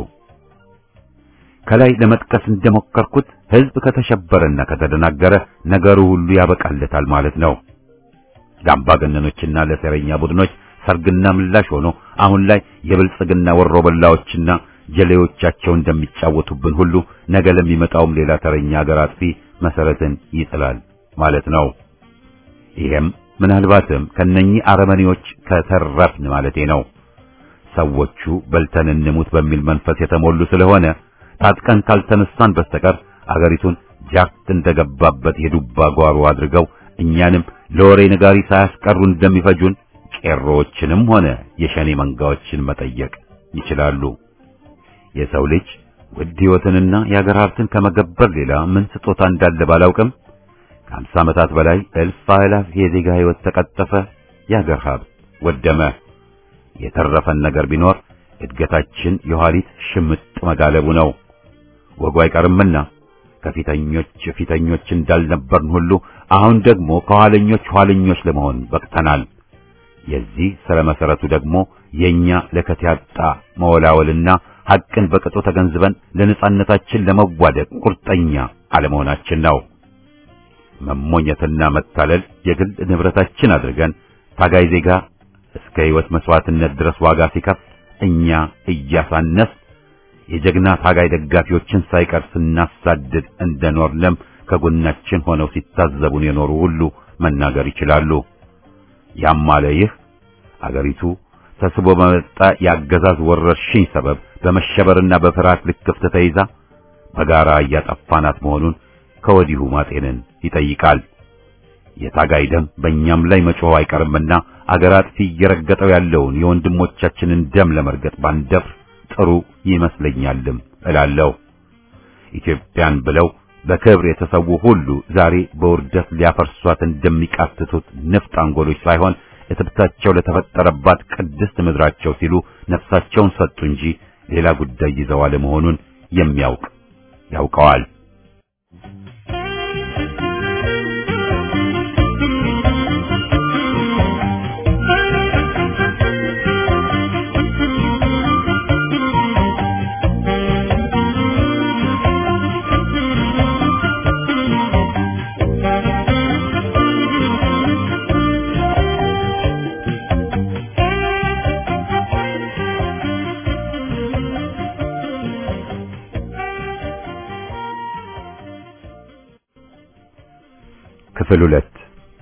[SPEAKER 1] ከላይ ለመጥቀስ እንደሞከርኩት ሕዝብ ከተሸበረና ከተደናገረ ነገሩ ሁሉ ያበቃለታል ማለት ነው። ለአምባገነኖችና ለሴረኛ ቡድኖች ሰርግና ምላሽ ሆኖ አሁን ላይ የብልጽግና ወሮበላዎችና ጀሌዎቻቸው እንደሚጫወቱብን ሁሉ ነገ ለሚመጣውም ሌላ ተረኛ ሀገር አጥፊ መሰረትን ይጥላል ማለት ነው። ይሄም ምናልባትም ከነኚህ አረመኔዎች ከተረፍን ማለቴ ነው። ሰዎቹ በልተን እንሙት በሚል መንፈስ የተሞሉ ስለሆነ ታጥቀን ካልተነሳን በስተቀር አገሪቱን ጃክት እንደገባበት የዱባ ጓሮ አድርገው እኛንም ለወሬ ነጋሪ ሳያስቀሩ እንደሚፈጁን ቄሮዎችንም ሆነ የሸኔ መንጋዎችን መጠየቅ ይችላሉ። የሰው ልጅ ውድ ሕይወትንና የአገር ሀብትን ከመገበር ሌላ ምን ስጦታ እንዳለ ባላውቅም ከአምሳ ዓመታት በላይ እልፍ አእላፍ የዜጋ ሕይወት ተቀጠፈ፣ የአገር ሀብት ወደመ። የተረፈን ነገር ቢኖር እድገታችን የኋሊት ሽምጥ መጋለቡ ነው። ወጉ አይቀርምና ከፊተኞች ፊተኞች እንዳልነበርን ሁሉ አሁን ደግሞ ከኋለኞች ኋለኞች ለመሆን በቅተናል። የዚህ ስረ መሰረቱ ደግሞ የኛ ለከት ያጣ መወላወልና ሐቅን በቅጡ ተገንዝበን ለነጻነታችን ለመዋደቅ ቁርጠኛ አለመሆናችን ነው። መሞኘትና መታለል የግል ንብረታችን አድርገን ታጋይ ዜጋ እስከ ሕይወት መስዋዕትነት ድረስ ዋጋ ሲከፍል እኛ እያሳነስ የጀግና ታጋይ ደጋፊዎችን ሳይቀር ስናሳድድ እንደኖርንም ከጎናችን ሆነው ሲታዘቡን የኖሩ ሁሉ መናገር ይችላሉ። ያም አለ ይህ አገሪቱ ተስቦ በመጣ የአገዛዝ ወረርሽኝ ሰበብ በመሸበርና በፍርሃት ልክፍት ተይዛ በጋራ እያጠፋናት መሆኑን ከወዲሁ ማጤንን ይጠይቃል። የታጋይ ደም በእኛም ላይ መጮህ አይቀርምና አገር አጥፊ እየረገጠው ያለውን የወንድሞቻችንን ደም ለመርገጥ ባንደፍር ጥሩ ይመስለኛልም እላለሁ። ኢትዮጵያን ብለው በክብር የተሰዉ ሁሉ ዛሬ በውርደት ሊያፈርሷት እንደሚቃትቱት ንፍጥ አንጎሎች ሳይሆን እትብታቸው ለተፈጠረባት ቅድስት ምድራቸው ሲሉ ነፍሳቸውን ሰጡ እንጂ ሌላ ጉዳይ ይዘው አለመሆኑን የሚያውቅ ያውቀዋል። ክፍል ሁለት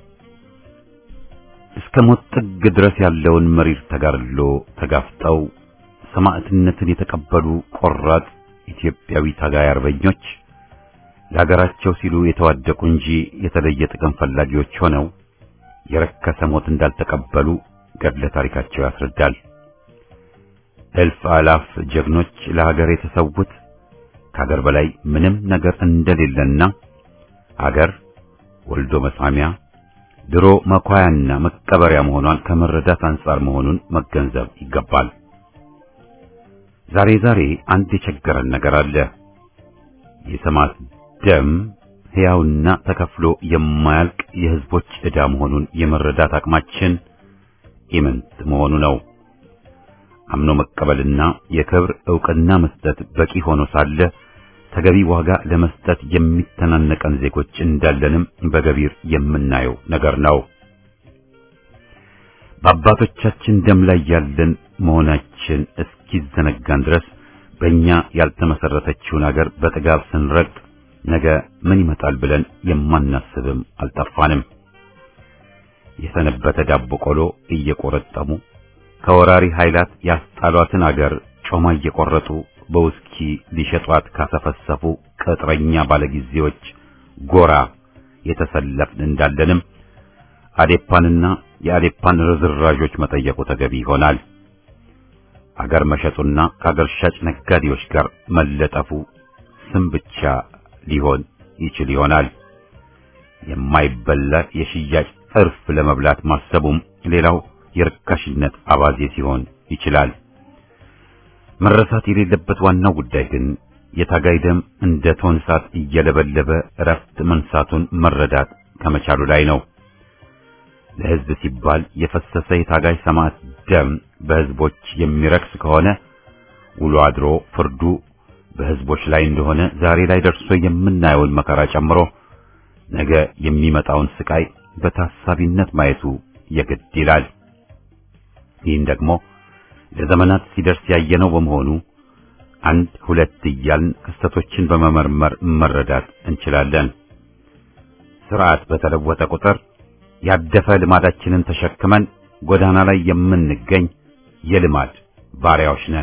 [SPEAKER 1] እስከ ሞት ጥግ ድረስ ያለውን መሪር ተጋድሎ ተጋፍጠው ሰማዕትነትን የተቀበሉ ቆራጥ ኢትዮጵያዊ ታጋይ አርበኞች ለሀገራቸው ሲሉ የተዋደቁ እንጂ የተለየ ጥቅም ፈላጊዎች ሆነው የረከሰ ሞት እንዳልተቀበሉ ገድለ ታሪካቸው ያስረዳል። እልፍ አላፍ ጀግኖች ለሀገር የተሰዉት ከሀገር በላይ ምንም ነገር እንደሌለና ሀገር ወልዶ መሳሚያ ድሮ መኳያና መቀበሪያ መሆኗን ከመረዳት አንጻር መሆኑን መገንዘብ ይገባል። ዛሬ ዛሬ አንድ የቸገረን ነገር አለ። የሰማዕት ደም ሕያውና ተከፍሎ የማያልቅ የሕዝቦች ዕዳ መሆኑን የመረዳት አቅማችን ኢምንት መሆኑ ነው። አምኖ መቀበልና የክብር ዕውቅና መስጠት በቂ ሆኖ ሳለ ተገቢ ዋጋ ለመስጠት የሚተናነቀን ዜጎች እንዳለንም በገቢር የምናየው ነገር ነው። በአባቶቻችን ደም ላይ ያለን መሆናችን እስኪዘነጋን ድረስ በእኛ ያልተመሰረተችውን አገር በጥጋብ ስንረግጥ ነገ ምን ይመጣል ብለን የማናስብም አልጠፋንም። የሰነበተ ዳቦ ቆሎ እየቆረጠሙ ከወራሪ ኃይላት ያስጣሏትን አገር ጮማ እየቆረጡ በውስኪ ሊሸጧት ካሰፈሰፉ ቅጥረኛ ባለጊዜዎች ጎራ የተሰለፍን እንዳለንም አዴፓንና የአዴፓን ርዝራዦች መጠየቁ ተገቢ ይሆናል። አገር መሸጡና ከአገር ሻጭ ነጋዴዎች ጋር መለጠፉ ስም ብቻ ሊሆን ይችል ይሆናል። የማይበላ የሽያጭ እርፍ ለመብላት ማሰቡም ሌላው የርካሽነት አባዜ ሲሆን ይችላል። መረሳት የሌለበት ዋናው ጉዳይ ግን የታጋይ ደም እንደ ቶን እሳት እየለበለበ እረፍት መንሳቱን መረዳት ከመቻሉ ላይ ነው። ለሕዝብ ሲባል የፈሰሰ የታጋይ ሰማዕት ደም በሕዝቦች የሚረክስ ከሆነ ውሎ አድሮ ፍርዱ በሕዝቦች ላይ እንደሆነ ዛሬ ላይ ደርሶ የምናየውን መከራ ጨምሮ ነገ የሚመጣውን ስቃይ በታሳቢነት ማየቱ የግድ ይላል። ይህን ደግሞ ለዘመናት ሲደርስ ያየነው በመሆኑ አንድ ሁለት እያልን ክስተቶችን በመመርመር መረዳት እንችላለን። ስርዓት በተለወጠ ቁጥር ያደፈ ልማዳችንን ተሸክመን ጎዳና ላይ የምንገኝ የልማድ ባሪያዎች ነን።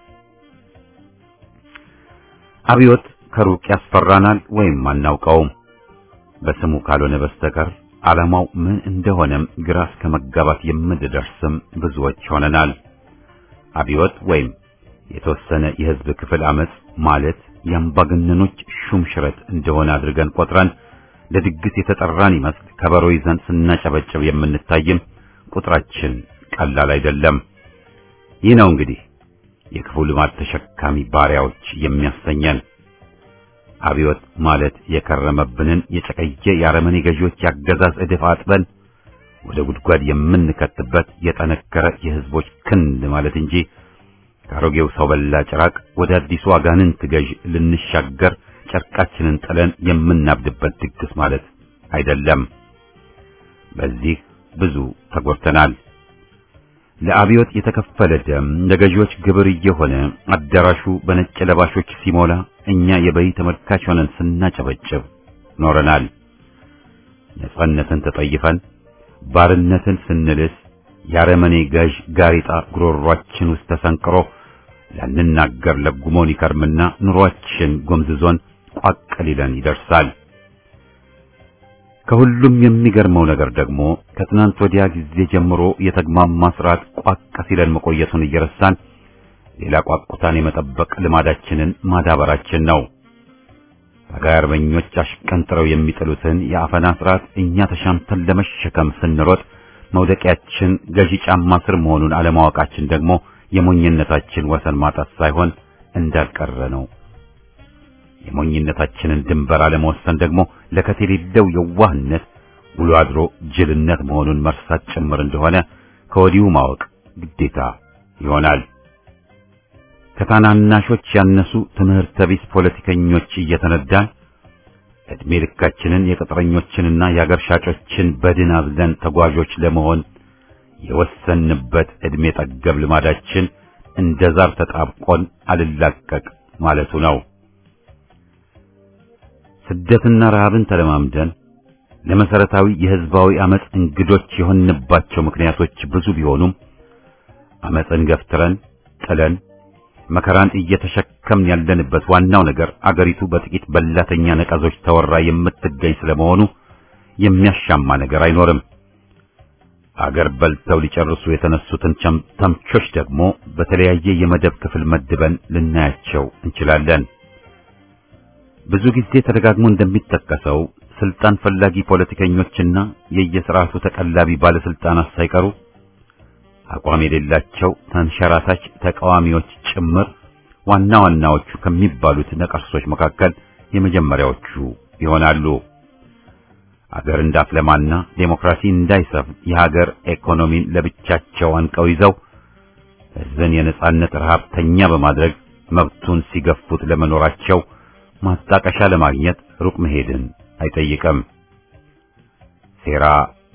[SPEAKER 1] አብዮት ከሩቅ ያስፈራናል ወይም አናውቀውም። በስሙ ካልሆነ በስተቀር ዓላማው ምን እንደሆነም ግራ እስከ መጋባት የምንደርስም ብዙዎች ሆነናል። አብዮት ወይም የተወሰነ የሕዝብ ክፍል አመጽ ማለት የአምባገነኖች ሹም ሽረት እንደሆነ አድርገን ቆጥረን ለድግስ የተጠራን ይመስል ከበሮ ይዘን ስናጨበጭብ የምንታይም ቁጥራችን ቀላል አይደለም። ይህ ነው እንግዲህ የክፉ ልማድ ተሸካሚ ባሪያዎች የሚያሰኘን። አብዮት ማለት የከረመብንን የጨቀየ የአረመኔ ገዢዎች ያገዛዝ እድፍ አጥበን ወደ ጉድጓድ የምንከትበት የጠነከረ የሕዝቦች ክንድ ማለት እንጂ ከአሮጌው ሰው በላ ጭራቅ ወደ አዲሱ አጋንንት ገዥ ልንሻገር ጨርቃችንን ጥለን የምናብድበት ድግስ ማለት አይደለም። በዚህ ብዙ ተጎድተናል። ለአብዮት የተከፈለ ደም ለገዢዎች ግብር እየሆነ አዳራሹ በነጭ ለባሾች ሲሞላ እኛ የበይ ተመልካች ሆነን ስናጨበጭብ ኖረናል። ነጻነትን ተጠይፈን ባርነትን ስንልስ የአረመኔ ገዥ ጋሪጣ ጉሮሯችን ውስጥ ተሰንቅሮ ላንናገር ለጉሞን ይከርምና ኑሯችን ጎምዝዞን ቋቅ ሊለን ይደርሳል። ከሁሉም የሚገርመው ነገር ደግሞ ከትናንት ወዲያ ጊዜ ጀምሮ የተግማማ ስርዓት ቋቅ ሲለን መቆየቱን እየረሳን ሌላ ቋቁታን የመጠበቅ ልማዳችንን ማዳበራችን ነው። ታጋይ አርበኞች አሽቀንጥረው የሚጥሉትን የአፈና ስርዓት እኛ ተሻምተን ለመሸከም ስንሮጥ መውደቂያችን ገዢ ጫማ ስር መሆኑን አለማወቃችን ደግሞ የሞኝነታችን ወሰን ማጣት ሳይሆን እንዳልቀረ ነው። የሞኝነታችንን ድንበር አለመወሰን ደግሞ ለከት የሌለው የዋህነት ውሎ አድሮ ጅልነት መሆኑን መርሳት ጭምር እንደሆነ ከወዲሁ ማወቅ ግዴታ ይሆናል። ከታናናሾች ያነሱ ትምህርተ ቢስ ፖለቲከኞች እየተነዳን ዕድሜ ልካችንን የቅጥረኞችንና የአገር ሻጮችን በድን አዝለን ተጓዦች ለመሆን የወሰንበት ዕድሜ ጠገብ ልማዳችን እንደ ዛር ተጣብቆን አልላቀቅ ማለቱ ነው። ስደትና ረሃብን ተለማምደን ለመሰረታዊ የሕዝባዊ አመጽ እንግዶች የሆንባቸው ምክንያቶች ብዙ ቢሆኑም አመጽን ገፍትረን ጥለን መከራን እየተሸከምን ያለንበት ዋናው ነገር አገሪቱ በጥቂት በላተኛ ነቀዞች ተወራ የምትገኝ ስለመሆኑ የሚያሻማ ነገር አይኖርም። አገር በልተው ሊጨርሱ የተነሱትን ተምቾች ደግሞ በተለያየ የመደብ ክፍል መድበን ልናያቸው እንችላለን። ብዙ ጊዜ ተደጋግሞ እንደሚጠቀሰው ስልጣን ፈላጊ ፖለቲከኞችና የየስርዓቱ ተቀላቢ ባለስልጣናት ሳይቀሩ አቋም የሌላቸው ተንሸራታች ተቃዋሚዎች ጭምር ዋና ዋናዎቹ ከሚባሉት ነቀርሶች መካከል የመጀመሪያዎቹ ይሆናሉ። አገር እንዳትለማና ዴሞክራሲ እንዳይሰፍ የሀገር ኢኮኖሚን ለብቻቸው አንቀው ይዘው ሕዝብን የነጻነት ረሃብተኛ በማድረግ መብቱን ሲገፉት ለመኖራቸው ማጣቀሻ ለማግኘት ሩቅ መሄድን አይጠይቅም። ሴራ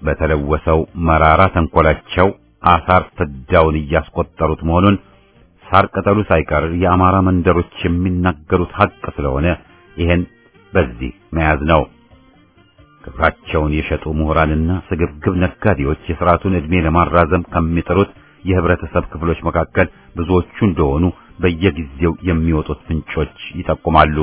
[SPEAKER 1] በተለወሰው መራራ ተንኮላቸው አሳር ፍዳውን እያስቆጠሩት መሆኑን ሳር ቅጠሉ ሳይቀር የአማራ መንደሮች የሚናገሩት ሐቅ ስለሆነ ይሄን በዚህ መያዝ ነው። ክብራቸውን የሸጡ ምሁራንና ስግብግብ ነጋዴዎች የሥርዓቱን ዕድሜ ለማራዘም ከሚጥሩት የህብረተሰብ ክፍሎች መካከል ብዙዎቹ እንደሆኑ በየጊዜው የሚወጡት ፍንጮች ይጠቁማሉ።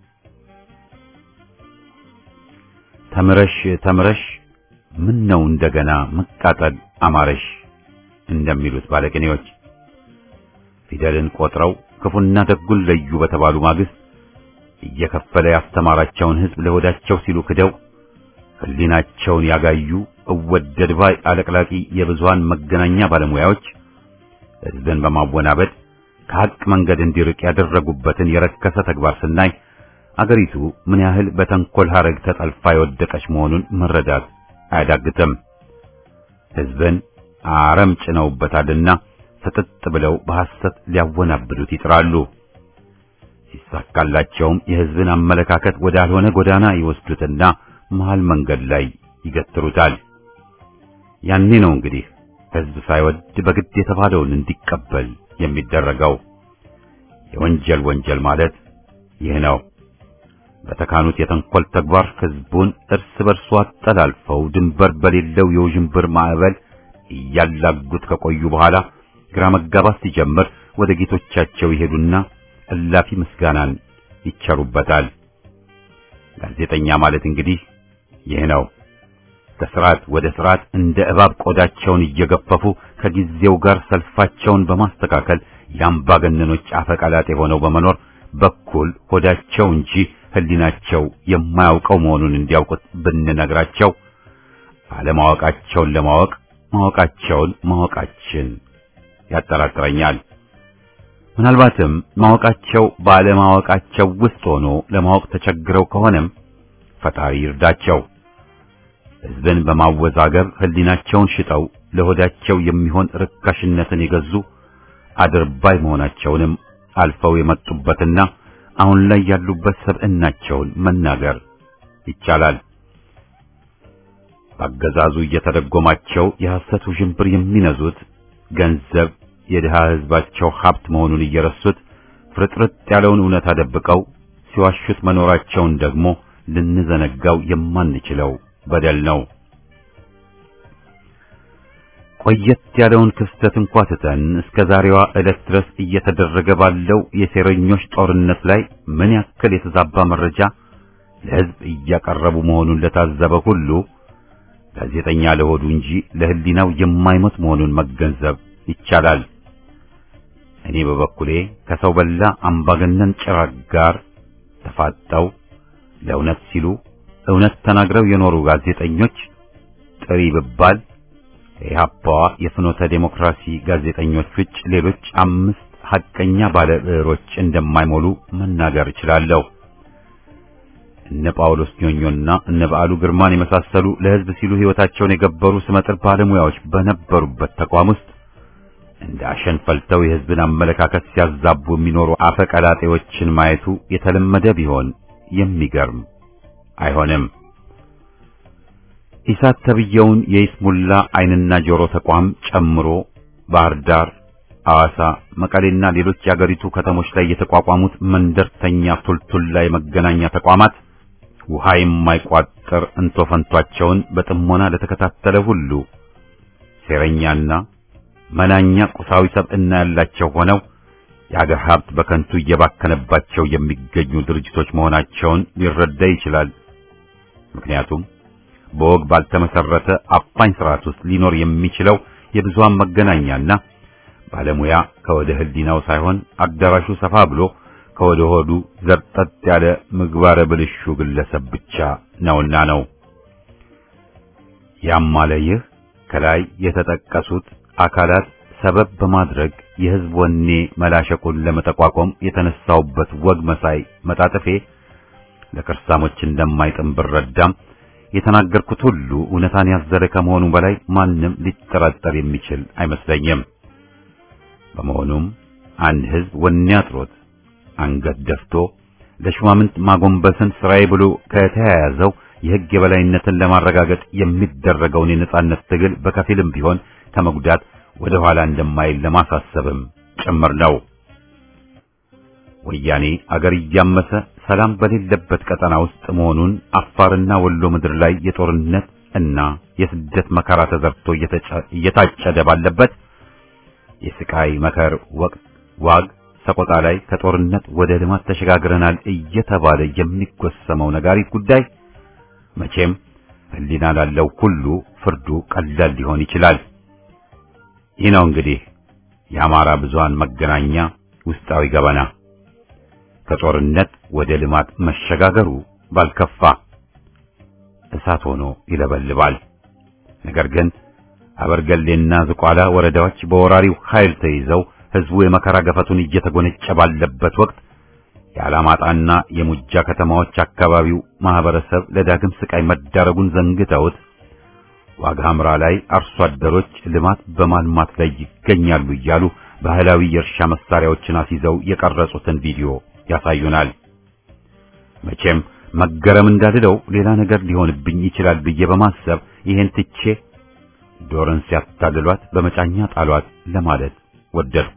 [SPEAKER 1] ተምረሽ ተምረሽ ምን ነው እንደገና መቃጠል አማረሽ እንደሚሉት ባለቅኔዎች ፊደልን ቆጥረው ክፉና ደጉን ለዩ በተባሉ ማግስት እየከፈለ ያስተማራቸውን ሕዝብ ለሆዳቸው ሲሉ ክደው ሕሊናቸውን ያጋዩ እወደድ ባይ አለቅላቂ የብዙሃን መገናኛ ባለሙያዎች ሕዝብን በማወናበድ ከሐቅ መንገድ እንዲርቅ ያደረጉበትን የረከሰ ተግባር ስናይ አገሪቱ ምን ያህል በተንኮል ሐረግ ተጠልፋ የወደቀች መሆኑን መረዳት አያዳግትም። ሕዝብን አረም ጭነውበታልና ፍጥጥ ብለው በሐሰት ሊያወናብዱት ይጥራሉ። ሲሳካላቸውም የሕዝብን አመለካከት ወዳልሆነ ጎዳና ይወስዱትና መሃል መንገድ ላይ ይገትሩታል። ያኔ ነው እንግዲህ ሕዝብ ሳይወድ በግድ የተባለውን እንዲቀበል የሚደረገው። የወንጀል ወንጀል ማለት ይህ ነው። በተካኑት የተንኮል ተግባር ሕዝቡን እርስ በርሱ አጠላልፈው ድንበር በሌለው የውዥንብር ማዕበል እያላጉት ከቆዩ በኋላ ግራ መጋባት ሲጀምር ወደ ጌቶቻቸው ይሄዱና እላፊ ምስጋናን ይቸሩበታል። ጋዜጠኛ ማለት እንግዲህ ይህ ነው። ከስርዓት ወደ ስርዓት እንደ እባብ ቆዳቸውን እየገፈፉ ከጊዜው ጋር ሰልፋቸውን በማስተካከል የአምባገነኖች አፈቀላጤ ሆነው በመኖር በኩል ሆዳቸው እንጂ ሕሊናቸው የማያውቀው መሆኑን እንዲያውቁት ብንነግራቸው አለማወቃቸውን ለማወቅ ማወቃቸውን ማወቃችን ያጠራጥረኛል። ምናልባትም ማወቃቸው ባለማወቃቸው ውስጥ ሆኖ ለማወቅ ተቸግረው ከሆነም ፈጣሪ ይርዳቸው። ሕዝብን በማወዛገብ ሕሊናቸውን ሽጠው ለሆዳቸው የሚሆን ርካሽነትን የገዙ አድርባይ መሆናቸውንም አልፈው የመጡበትና አሁን ላይ ያሉበት ሰብዕናቸውን መናገር ይቻላል። በአገዛዙ እየተደጎማቸው የሐሰት ውዥንብር የሚነዙት ገንዘብ የድሃ ሕዝባቸው ሀብት መሆኑን እየረሱት ፍርጥርጥ ያለውን እውነት አደብቀው ሲዋሹት መኖራቸውን ደግሞ ልንዘነጋው የማንችለው በደል ነው። ቆየት ያለውን ክስተት እንኳ ትተን እስከ ዛሬዋ ዕለት ድረስ እየተደረገ ባለው የሴረኞች ጦርነት ላይ ምን ያክል የተዛባ መረጃ ለሕዝብ እያቀረቡ መሆኑን ለታዘበ ሁሉ ጋዜጠኛ ለሆዱ እንጂ ለሕሊናው የማይሞት መሆኑን መገንዘብ ይቻላል። እኔ በበኩሌ ከሰው በላ አምባገነን ጭራቅ ጋር ተፋጠው ለእውነት ሲሉ እውነት ተናግረው የኖሩ ጋዜጠኞች ጥሪ ብባል ከኢህአፓዋ የፍኖተ ዴሞክራሲ ጋዜጠኞች ውጭ ሌሎች አምስት ሐቀኛ ባለ ብዕሮች እንደማይሞሉ መናገር እችላለሁ። እነ ጳውሎስ ኞኞና እነ በዓሉ ግርማን የመሳሰሉ ለሕዝብ ሲሉ ሕይወታቸውን የገበሩ ስመጥር ባለሙያዎች በነበሩበት ተቋም ውስጥ እንደ አሸን ፈልተው የሕዝብን አመለካከት ሲያዛቡ የሚኖሩ አፈቀላጤዎችን ማየቱ የተለመደ ቢሆን የሚገርም አይሆንም። ኢሳት ተብየውን የይስሙላ ዓይንና ጆሮ ተቋም ጨምሮ ባህር ዳር፣ ሐዋሳ፣ መቀሌና ሌሎች የአገሪቱ ከተሞች ላይ የተቋቋሙት መንደርተኛ ቱልቱላ የመገናኛ ተቋማት ውሃ የማይቋጥር እንቶ ፈንቷቸውን በጥሞና ለተከታተለ ሁሉ ሴረኛና መናኛ ቁሳዊ ሰብዕና ያላቸው ሆነው የአገር ሀብት በከንቱ እየባከነባቸው የሚገኙ ድርጅቶች መሆናቸውን ሊረዳ ይችላል። ምክንያቱም በወግ ባልተመሰረተ አፋኝ ስርዓት ውስጥ ሊኖር የሚችለው የብዙሃን መገናኛና ባለሙያ ከወደ ሕሊናው ሳይሆን አዳራሹ ሰፋ ብሎ ከወደ ሆዱ ዘርጠጥ ያለ ምግባረ ብልሹ ግለሰብ ብቻ ነውና ነው። ያም አለ ይህ ከላይ የተጠቀሱት አካላት ሰበብ በማድረግ የሕዝብ ወኔ መላሸቁን ለመጠቋቋም የተነሳውበት ወግ መሳይ መጣጥፌ ለከርሳሞች እንደማይጥም ብረዳም የተናገርኩት ሁሉ እውነታን ያዘለ ከመሆኑ በላይ ማንም ሊጠራጠር የሚችል አይመስለኝም። በመሆኑም አንድ ሕዝብ ወኔ አጥሮት አንገት ደፍቶ ለሹማምንት ማጎንበስን ስራዬ ብሎ ከተያያዘው የሕግ የበላይነትን ለማረጋገጥ የሚደረገውን የነጻነት ትግል በከፊልም ቢሆን ከመጉዳት ወደ ኋላ እንደማይል ለማሳሰብም ጭምር ነው። ወያኔ አገር እያመሰ ሰላም በሌለበት ቀጠና ውስጥ መሆኑን አፋርና ወሎ ምድር ላይ የጦርነት እና የስደት መከራ ተዘርቶ እየታጨደ ባለበት የስቃይ መከር ወቅት ዋግ ሰቆጣ ላይ ከጦርነት ወደ ልማት ተሸጋግረናል እየተባለ የሚጎሰመው ነጋሪት ጉዳይ መቼም ሕሊና ላለው ሁሉ ፍርዱ ቀላል ሊሆን ይችላል። ይህ ነው እንግዲህ የአማራ ብዙሃን መገናኛ ውስጣዊ ገበና። ከጦርነት ወደ ልማት መሸጋገሩ ባልከፋ እሳት ሆኖ ይለበልባል። ነገር ግን አበርገሌና ዝቋላ ወረዳዎች በወራሪው ኃይል ተይዘው ህዝቡ የመከራ ገፈቱን እየተጎነጨ ባለበት ወቅት የአላማጣና የሙጃ ከተማዎች አካባቢው ማህበረሰብ ለዳግም ስቃይ መዳረጉን ዘንግተውት ዋግ ኽምራ ላይ አርሶ አደሮች ልማት በማልማት ላይ ይገኛሉ እያሉ ባህላዊ የእርሻ መሳሪያዎችን አስይዘው የቀረጹትን ቪዲዮ ያሳዩናል። መቼም መገረም እንዳልለው ሌላ ነገር ሊሆንብኝ ይችላል ብዬ በማሰብ ይሄን ትቼ ዶርን ሲያታልሏት በመጫኛ ጣሏት ለማለት ወደድኩ።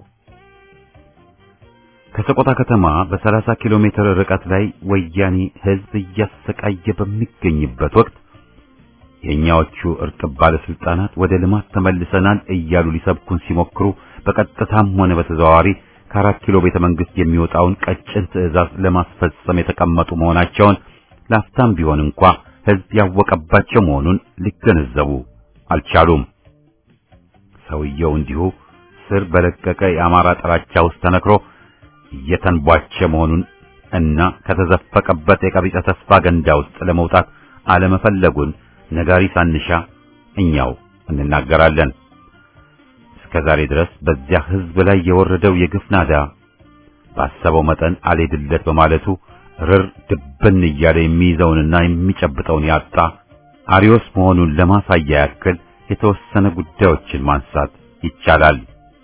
[SPEAKER 1] ከሰቆጣ ከተማ በ30 ኪሎ ሜትር ርቀት ላይ ወያኔ ህዝብ እያሰቃየ በሚገኝበት ወቅት የኛዎቹ እርጥብ ባለስልጣናት ወደ ልማት ተመልሰናል እያሉ ሊሰብኩን ሲሞክሩ በቀጥታም ሆነ በተዘዋዋሪ ከአራት ኪሎ ቤተ መንግስት የሚወጣውን ቀጭን ትዕዛዝ ለማስፈጸም የተቀመጡ መሆናቸውን ላፍታም ቢሆን እንኳ ህዝብ ያወቀባቸው መሆኑን ሊገነዘቡ አልቻሉም። ሰውየው እንዲሁ ስር በለቀቀ የአማራ ጥላቻ ውስጥ ተነክሮ እየተንቧቸ መሆኑን እና ከተዘፈቀበት የቀቢጸ ተስፋ ገንዳ ውስጥ ለመውጣት አለመፈለጉን ነጋሪ ሳንሻ እኛው እንናገራለን። እስከ ዛሬ ድረስ በዚያ ህዝብ ላይ የወረደው የግፍ ናዳ ባሰበው መጠን አልሄድለት በማለቱ ርር ድብን እያለ የሚይዘውንና የሚጨብጠውን ያጣ አሪዮስ መሆኑን ለማሳያ ያክል የተወሰነ ጉዳዮችን ማንሳት ይቻላል።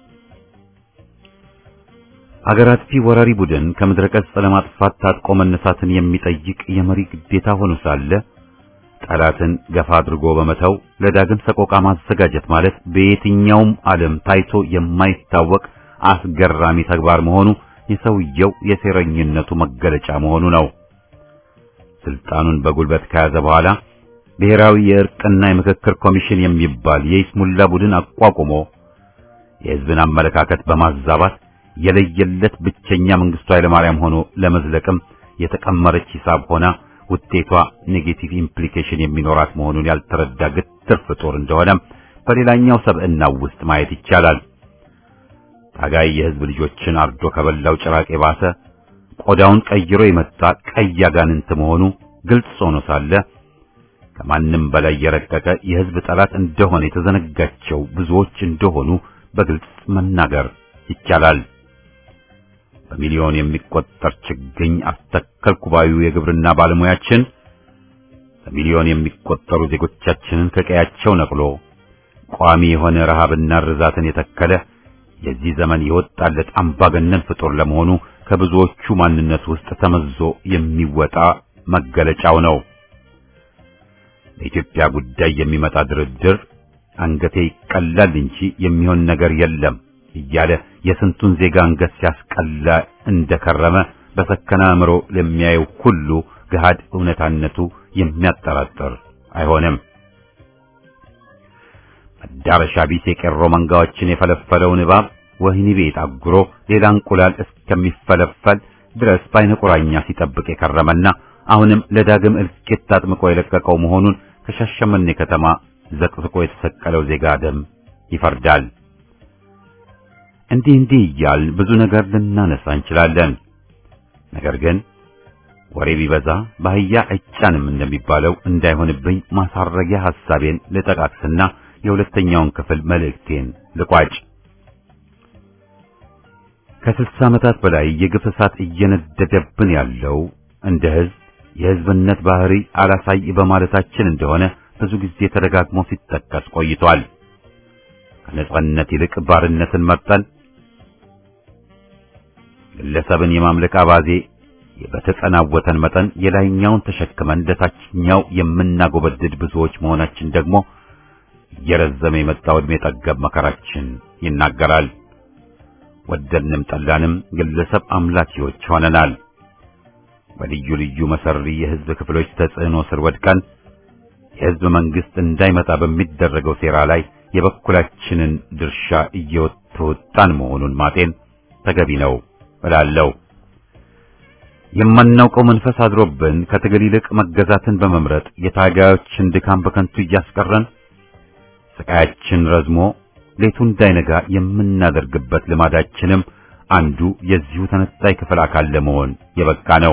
[SPEAKER 1] አገር አጥፊ ወራሪ ቡድን ከምድረ ገጽ ለማጥፋት ታጥቆ መነሳትን የሚጠይቅ የመሪ ግዴታ ሆኖ ሳለ ጠላትን ገፋ አድርጎ በመተው ለዳግም ሰቆቃ ማዘጋጀት ማለት በየትኛውም ዓለም ታይቶ የማይታወቅ አስገራሚ ተግባር መሆኑ የሰውየው የሴረኝነቱ መገለጫ መሆኑ ነው። ስልጣኑን በጉልበት ከያዘ በኋላ ብሔራዊ የእርቅና የምክክር ኮሚሽን የሚባል የይስሙላ ቡድን አቋቁሞ የሕዝብን አመለካከት በማዛባት የለየለት ብቸኛ መንግስቱ ኃይለማርያም ሆኖ ለመዝለቅም የተቀመረች ሂሳብ ሆና ውጤቷ ኔጌቲቭ ኢምፕሊኬሽን የሚኖራት መሆኑን ያልተረዳ ግትር ፍጡር እንደሆነ በሌላኛው ሰብዕናው ውስጥ ማየት ይቻላል። ታጋይ የሕዝብ ልጆችን አርዶ ከበላው ጭራቅ የባሰ ቆዳውን ቀይሮ የመጣ ቀይ አጋንንት መሆኑ ግልጽ ሆኖ ሳለ ከማንም በላይ የረቀቀ የሕዝብ ጠላት እንደሆነ የተዘነጋቸው ብዙዎች እንደሆኑ በግልጽ መናገር ይቻላል። በሚሊዮን የሚቆጠር ችግኝ አስተከልኩ ባዩ የግብርና ባለሙያችን በሚሊዮን የሚቆጠሩ ዜጎቻችንን ከቀያቸው ነቅሎ ቋሚ የሆነ ረሃብና ርዛትን የተከለ የዚህ ዘመን የወጣለት አምባገነን ፍጡር ለመሆኑ ከብዙዎቹ ማንነት ውስጥ ተመዞ የሚወጣ መገለጫው ነው። በኢትዮጵያ ጉዳይ የሚመጣ ድርድር አንገቴ ይቀላል እንጂ የሚሆን ነገር የለም እያለ የስንቱን ዜጋ አንገት ሲያስቀላ እንደከረመ በሰከነ አእምሮ ለሚያየው ሁሉ ገሃድ እውነታነቱ የሚያጠራጥር አይሆንም። መዳረሻ ቢስ የቄሮ መንጋዎችን የፈለፈለውን እባብ ወህኒ ቤት አጉሮ ሌላ እንቁላል እስከሚፈለፈል ድረስ በዓይነ ቁራኛ ሲጠብቅ የከረመና አሁንም ለዳግም እልቂት ታጥምቆ የለቀቀው መሆኑን ከሻሸመኔ ከተማ ዘቅዝቆ የተሰቀለው ዜጋ ደም ይፈርዳል። እንዲህ እንዲህ እያልን ብዙ ነገር ልናነሳ እንችላለን። ነገር ግን ወሬ ቢበዛ በአህያ አይጫንም እንደሚባለው እንዳይሆንብኝ ማሳረጊያ ሐሳቤን ልጠቃቅስና የሁለተኛውን ክፍል መልእክቴን ልቋጭ። ከስልሳ ዓመታት በላይ የግፍ እሳት እየነደደብን ያለው እንደ ሕዝብ የሕዝብነት ባህሪ አላሳይ በማለታችን እንደሆነ ብዙ ጊዜ ተደጋግሞ ሲጠቀስ ቆይቷል። ከነጻነት ይልቅ ባርነትን መርጠን ግለሰብን የማምለክ አባዜ በተጸናወተን መጠን የላይኛውን ተሸክመን ለታችኛው የምናጎበድድ ብዙዎች መሆናችን ደግሞ እየረዘመ የመጣው ዕድሜ ጠገብ መከራችን ይናገራል። ወደድንም ጠላንም ግለሰብ አምላኪዎች ሆነናል። በልዩ ልዩ መሰሪ የህዝብ ክፍሎች ተጽዕኖ ስር ወድቀን የህዝብ መንግስት እንዳይመጣ በሚደረገው ሴራ ላይ የበኩላችንን ድርሻ እየተወጣን መሆኑን ማጤን ተገቢ ነው እላለሁ። የማናውቀው መንፈስ አድሮብን ከትግል ይልቅ መገዛትን በመምረጥ የታጋዮችን ድካም በከንቱ እያስቀረን ስቃያችን ረዝሞ ሌቱ እንዳይነጋ የምናደርግበት ልማዳችንም አንዱ የዚሁ ተነጣይ ክፍል አካል ለመሆን የበቃ ነው።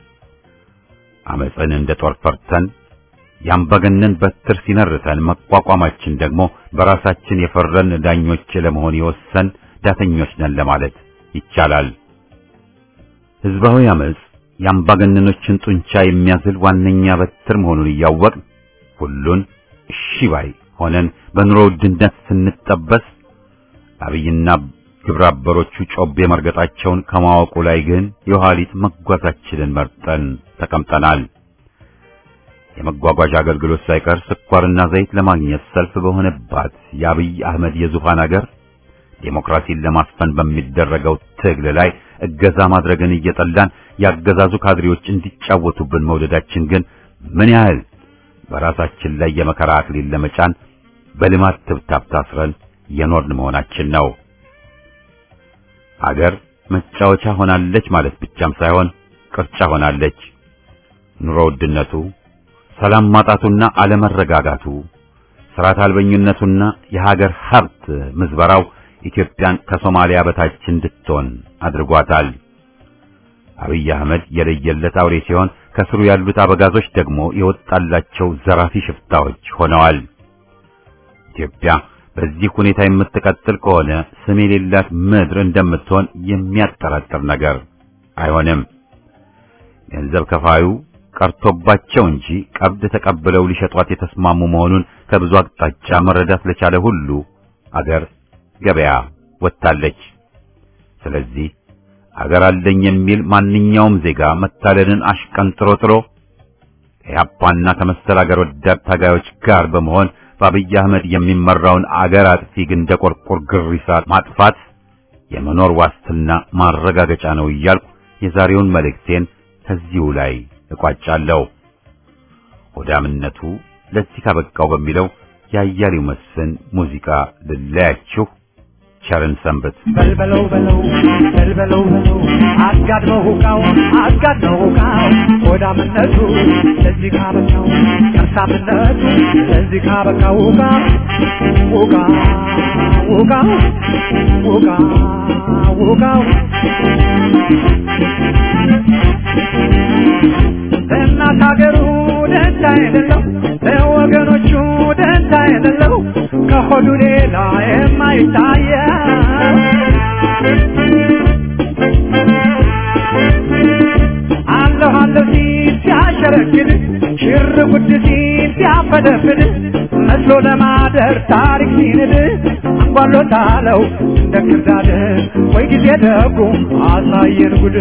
[SPEAKER 1] አመፅን እንደ ጦር ፈርተን ያምባገነን በትር ሲነርተን መቋቋማችን ደግሞ በራሳችን የፈረን ዳኞች ለመሆን የወሰን ዳተኞች ነን ለማለት ይቻላል። ህዝባዊ አመፅ የአምባገነኖችን ጡንቻ የሚያዝል ዋነኛ በትር መሆኑን እያወቅን ሁሉን እሺ ባይ ሆነን በኑሮ ውድነት ስንጠበስ አብይና ግብረ አበሮቹ ጮቤ መርገጣቸውን ከማወቁ ላይ ግን የኋሊት መጓዛችንን መርጠን ተቀምጠናል። የመጓጓዣ አገልግሎት ሳይቀር ስኳርና ዘይት ለማግኘት ሰልፍ በሆነባት የአብይ አህመድ የዙፋን አገር ዴሞክራሲን ለማስፈን በሚደረገው ትግል ላይ እገዛ ማድረግን እየጠላን ያገዛዙ ካድሬዎች እንዲጫወቱብን መውደዳችን ግን ምን ያህል በራሳችን ላይ የመከራ አክሊል ለመጫን በልማት ትብታብ ታስረን የኖርን መሆናችን ነው። አገር መጫወቻ ሆናለች ማለት ብቻም ሳይሆን ቅርጫ ሆናለች። ኑሮ ውድነቱ፣ ሰላም ማጣቱና አለመረጋጋቱ፣ ስርዓት አልበኝነቱና የሀገር ሀብት ምዝበራው ኢትዮጵያን ከሶማሊያ በታች እንድትሆን አድርጓታል። አብይ አህመድ የለየለት አውሬ ሲሆን ከስሩ ያሉት አበጋዞች ደግሞ የወጣላቸው ዘራፊ ሽፍታዎች ሆነዋል። ኢትዮጵያ በዚህ ሁኔታ የምትቀጥል ከሆነ ስም የሌላት ምድር እንደምትሆን የሚያጠራጥር ነገር አይሆንም። ገንዘብ ከፋዩ ቀርቶባቸው እንጂ ቀብድ ተቀብለው ሊሸጧት የተስማሙ መሆኑን ከብዙ አቅጣጫ መረዳት ለቻለ ሁሉ አገር ገበያ ወጥታለች። ስለዚህ አገር አለኝ የሚል ማንኛውም ዜጋ መታለልን አሽቀንጥሮ ጥሎ ከያፓና ከመሰል አገር ወዳድ ታጋዮች ጋር በመሆን በአብይ አህመድ የሚመራውን አገር አጥፊ ግንደ ቆርቆር ግሪሳ ማጥፋት የመኖር ዋስትና ማረጋገጫ ነው እያልኩ የዛሬውን መልእክቴን ከዚሁ ላይ እቋጫለሁ። ሆዳምነቱ ለዚህ ካበቃው በሚለው ያያሌው መስፍን ሙዚቃ ልለያችሁ። ቸርን ሰንበት።
[SPEAKER 3] በልበለው በለው በልበለው በለው አጋድመው ሁቃው አጋድመው ሁቃው ሆዳምነቱ ለዚህ ካበቃው ከርሳምነቱ ለዚህ ካበቃው ሁቃ ሁቃ ሁቃ ሁቃ ሁቃው ለእናት ሀገሩ ደንታ የሌለው ለወገኖቹ ደንታ የሌለው ከሆዱ ሌላ የማይታየው አለሁ አለሁ ሲል ሲያሸረግድ ሽር ጉድ ሲል ሲያፈደፍድ መስሎ ለማደር ታሪክ ሲንድ አንጓሎታለው እንደ ክርዳድ ወይ ጊዜ ደጉ አሳየን ጉድ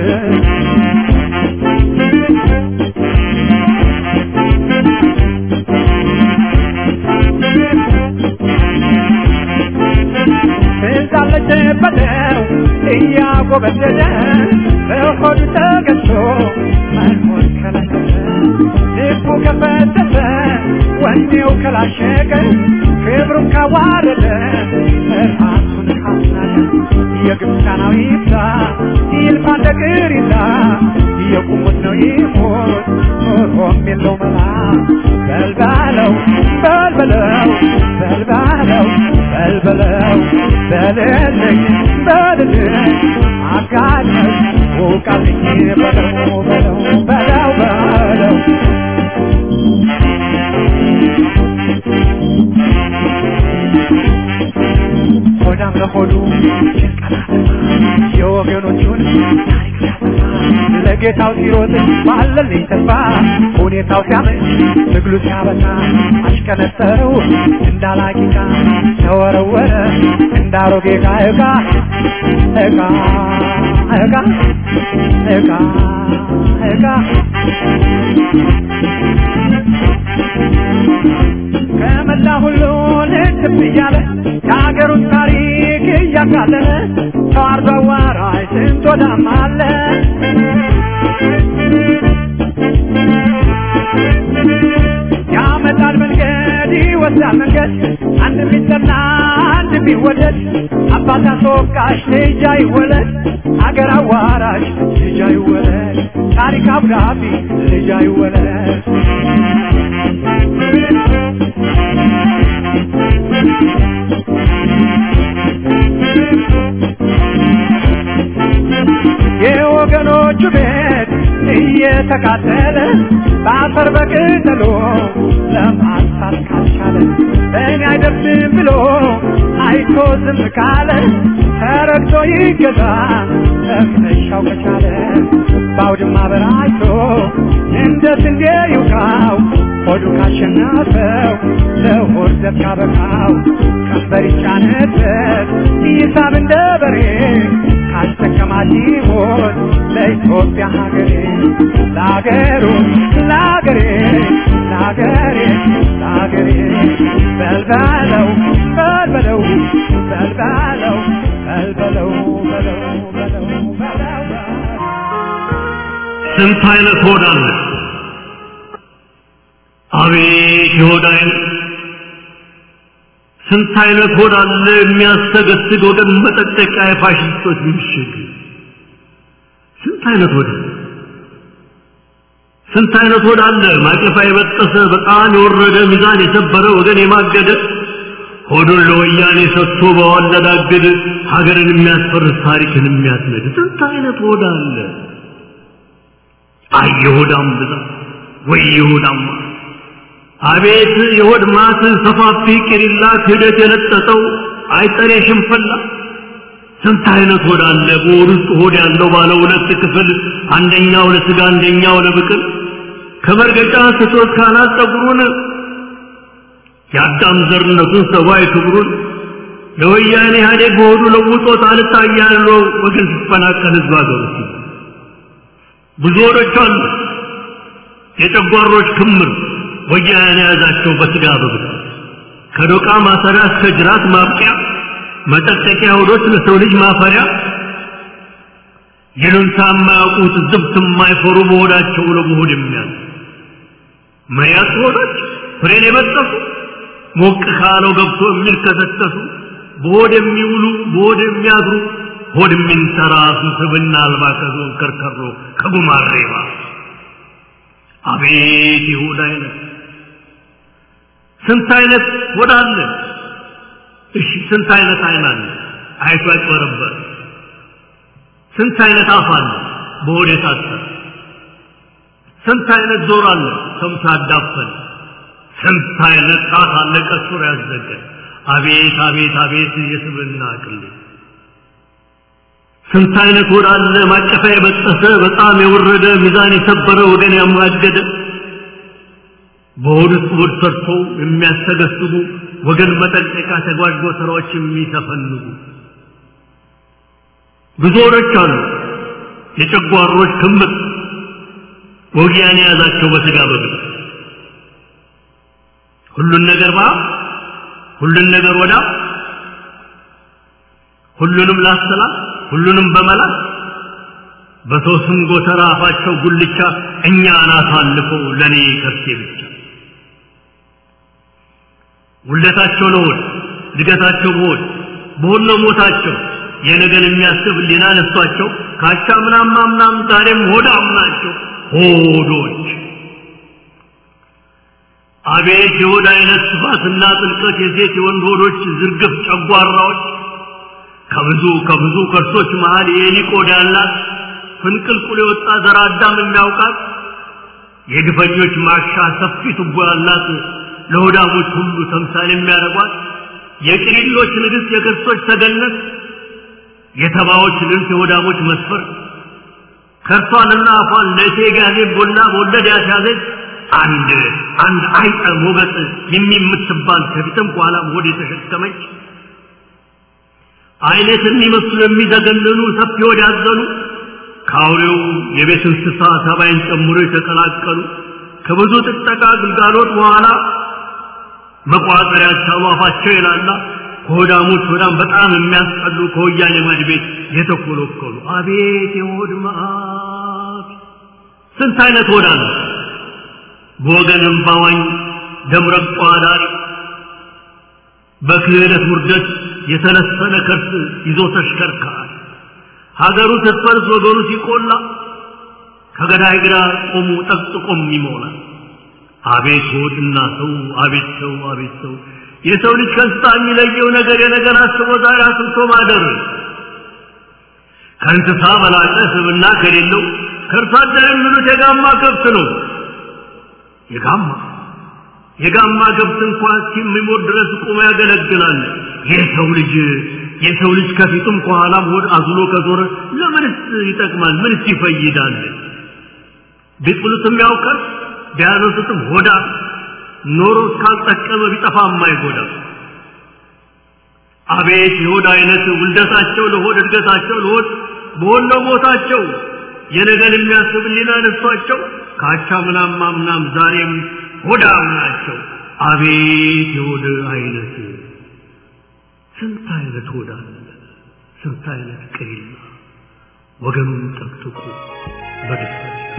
[SPEAKER 3] ትዛለች በለው እያጎበደደ በሆዱ ተገዝቶ መኖር ከለከለ ልቡ ከፈተተ ወኔው ከላሸቀ ክብሩን ካዋረደ ራሱን ካስናቀ የግብፃናዊ ይብዛ ይልፋ እንደ ቅሪታ የቁሙት ነው ይሞት ኖሮም የለው መላ በልባለው በልበለው በልባለው በልበለው በልልኝ በልልኝ አጋለኝ ውቃልኝ በለው በለው በለው በለው ሆዳም ለሆዱ የወገኖቹን ታሪክ ሲያጠፋ ለጌታው ሲሮጥ ባለልኝ ተስፋ ሁኔታው ሲያመች ትግሉ ሲያበቃ አሽቀነጠረው እንዳላቂቃ ተወረወረ እንዳሮጌ ዕቃ ዕቃ ዕቃ ዕቃ ዕቃ ዕቃ ከመላ ሁሉ ልትብ እያለ የሀገሩን ታሪክ እያቃለለ ተዋርዶ እንስማማለን ያመጣል መንገድ ይወስዳል መንገድ አንድ ቢጠና አንድ ቢወደድ አባት አስወቃሽ ልጅ አይወለድ አገር አዋራሽ ልጅ አይወለድ ታሪክ አብራቢ ልጅ አይወለድ የወገኖቹ ቤት እየተቃጠለ በአፈር በቅጠሎ ለማጥፋት ካልቻለ በእኔ አይደርስም ብሎ አይቶ ዝም ካለ ተረግቶ ይገዛ ለመሻው ከቻለ በአውድማ በራይቶ እንደ ስንዴ ይውቃው ሆዱ ካሸነፈው ለሆድ ዘብ ካበቃው ቀንበር ይጫነበት ይሳብ እንደ በሬ ካስጠቀማት ይሞት ለኢትዮጵያ ሀገሬ ለሀገሩ ለሀገሬ ለሀገሬ ለሀገሬ በልበለው በልበለው በልበለው በልበለው በለው በለው በለው በለው
[SPEAKER 4] ስንት አይነት ሆድ አለ አቤት የሆድ አይነት ስንት አይነት ሆድ አለ የሚያስተገስግ ወገን መጠጠቂያ የፋሽስቶች ምሽግ ስንት አይነት ሆድ አለ ስንት አይነት ሆድ አለ ማቀፋ የበጠሰ በጣም የወረደ ሚዛን የሰበረ ወገን የማገደ ሆዱን ለወያኔ ሰጥቶ በዋለዳግድ ሀገርን የሚያስፈርስ ታሪክን የሚያስነድ ስንት አይነት ሆድ አለ አይ የሆዳም ብዛት ወይ የሆዳም ማት አቤት የሆድ ማት ሰፋፊ ቂሪላ ክህደት የለጠጠው አይጠሬ ሽንፈላ ስንት አይነት ሆድ አለ በሆድ ውስጥ ሆድ ያለው ባለ ሁለት ክፍል አንደኛው ለስጋ አንደኛው ለብቅል ከመርገጫ ስቶት ካናት ጸጉሩን የአዳም ዘርነቱን ሰብአዊ ክብሩን ለወያኔ ኢህአዴግ በሆዱ ለውጦት አልታያለው ወገን ሲፈናቀል ህዝብ ሀገሩ ብዙ ሆዶች አሉ የጨጓሮች ክምር ወያኔ የያዛቸው በስጋ በብት ከዶቃ ማሰሪያ እስከ ጅራት ማብቂያ መጠጠቂያ ሆዶች ለሰው ልጅ ማፈሪያ ይሉንታ የማያውቁት ዝብት የማይፈሩ በሆዳቸው ለመሆድ የሚያዝ መያዝ ሆዶች ፍሬን የበጠሱ ሞቅ ካለው ገብቶ የሚልከሰከሱ በሆድ የሚውሉ በሆድ የሚያድሩ ሆድ የሚንተራሱ ስብና አልባ ከዞን ከርከሮ ከጉማሬባ አቤት የሆድ አይነት ስንት አይነት ሆድ አለ እሺ ስንት አይነት አይን አለ አይቶ ያጭበረበር ስንት አይነት አፍ አለ በሆድ የታሰረ ስንት አይነት ጆሮ አለ ሰምቶ ያዳፈን ስንት አይነት ጣት አለ ቀሱር ያዘገ አቤት አቤት አቤት የስብና ቅሌ ስንት አይነት ሆድ አለ ማቀፋ የበጠሰ በጣም የወረደ ሚዛን የሰበረ ወገን ያማገደ በሆድ ውስጥ ሆድ ሰርቶ የሚያስተገስቡ ወገን መጠንቀቂያ ተጓዥ ስራዎች የሚተፈንጉ ብዙ ሆዶች አሉ የጨጓሮች ክምር ወጊያን የያዛቸው በስጋ በግብ ሁሉን ነገር ባ ሁሉን ነገር ወዳ ሁሉንም ላሰላት ሁሉንም በመላት በሰው ስም ጎተራ አፋቸው ጉልቻ እኛን አሳልፈው ለእኔ ከርሴ ብቻ ውለታቸው ለሆድ እድገታቸው በሆድ በሆድ ነው ሞታቸው የነገን የሚያስብ ሊና ነሷቸው ካቻ ምናም ምናም ዛሬም ሆዳም ናቸው ሆዶች አቤት የሆድ አይነት ስፋትና ጥልቀት የሴት የወንድ ሆዶች ዝርግፍ ጨጓራዎች ከብዙ ከብዙ ከርሶች መሃል የኤሊ ቆዳ ያላት ፍንቅልቁል የወጣ ዘር አዳም የሚያውቃት የግፈኞች ማሻ ሰፊ ቱቦ ያላት ለሆዳሞች ሁሉ ተምሳሌ የሚያደርጓት የቅሪሎች ንግሥት የክርስቶች ተገነት የተባዎች ልብስ የሆዳሞች መስፈር ከርሷንና አፏን ለእቴ ጋዜ ቦላ በወለድ ያስያዘች አንድ አንድ አይጠ ሞገጥ የሚምትባል ከፊትም ከኋላም ሆድ የተሸከመች አይነት የሚመስሉ የሚዘገንኑ ሰፊ ሆድ ያዘኑ ከአውሬው የቤት እንስሳ ሰባይን ጨምሮ የተቀላቀሉ ከብዙ ጥጠቃ ግልጋሎት በኋላ መቋጠሪያ ያቻሉ አፋቸው ይላላ ከሆዳሞች ሆዳም በጣም የሚያስጠሉ ከወያኔ ማድ ቤት የተኮለኮሉ አቤት የሆድ መዓት! ስንት አይነት ሆድ አለ! በወገንም ባዋኝ ደምረቋ ዳሪ በክህደት ውርደት የተለሰነ ከርስ ይዞ ተሽከርካሪ ሀገሩ ስትፈርስ ወገኑ ሲቆላ ከገዳይ ግራ ቆሙ ጠቅጥቆም ይሞላል። አቤት ሆድና ሰው አቤት ሰው አቤት ሰው የሰው ልጅ ከእንስሳ የሚለየው ነገር የነገር አስቦ ዛሬ አስብቶ ማደር ከእንስሳ በላቀ ስብና ከሌለው ከእርሷ አደር የሚሉት የጋማ ከብት ነው። የጋማ የጋማ ከብት እንኳን እስከሚሞት ድረስ ቁሞ ያገለግላል። የሰው ልጅ የሰው ልጅ ከፊቱም ከኋላም ሆድ አዝሎ ከዞረ ለምንስ ይጠቅማል? ምንስ ይፈይዳል? ቢጥሉትም ያውቃል፣ ቢያነሱትም ሆዳ ኖሮ እስካልጠቀመ ቢጠፋ የማይጎዳ አቤት የሆድ አይነት ውልደታቸው ለሆድ እድገታቸው ለሆድ በሆነ ሞታቸው የነገን የሚያስብ ሊና ነሷቸው ካቻ ምናም ማምናም ዛሬም ሆዳም ናቸው። አቤት የሆድ አይነት ስንት አይነት ሆዳ ስንት አይነት ቅሪላ ወገኑን ጠቅጥቁ በደስታ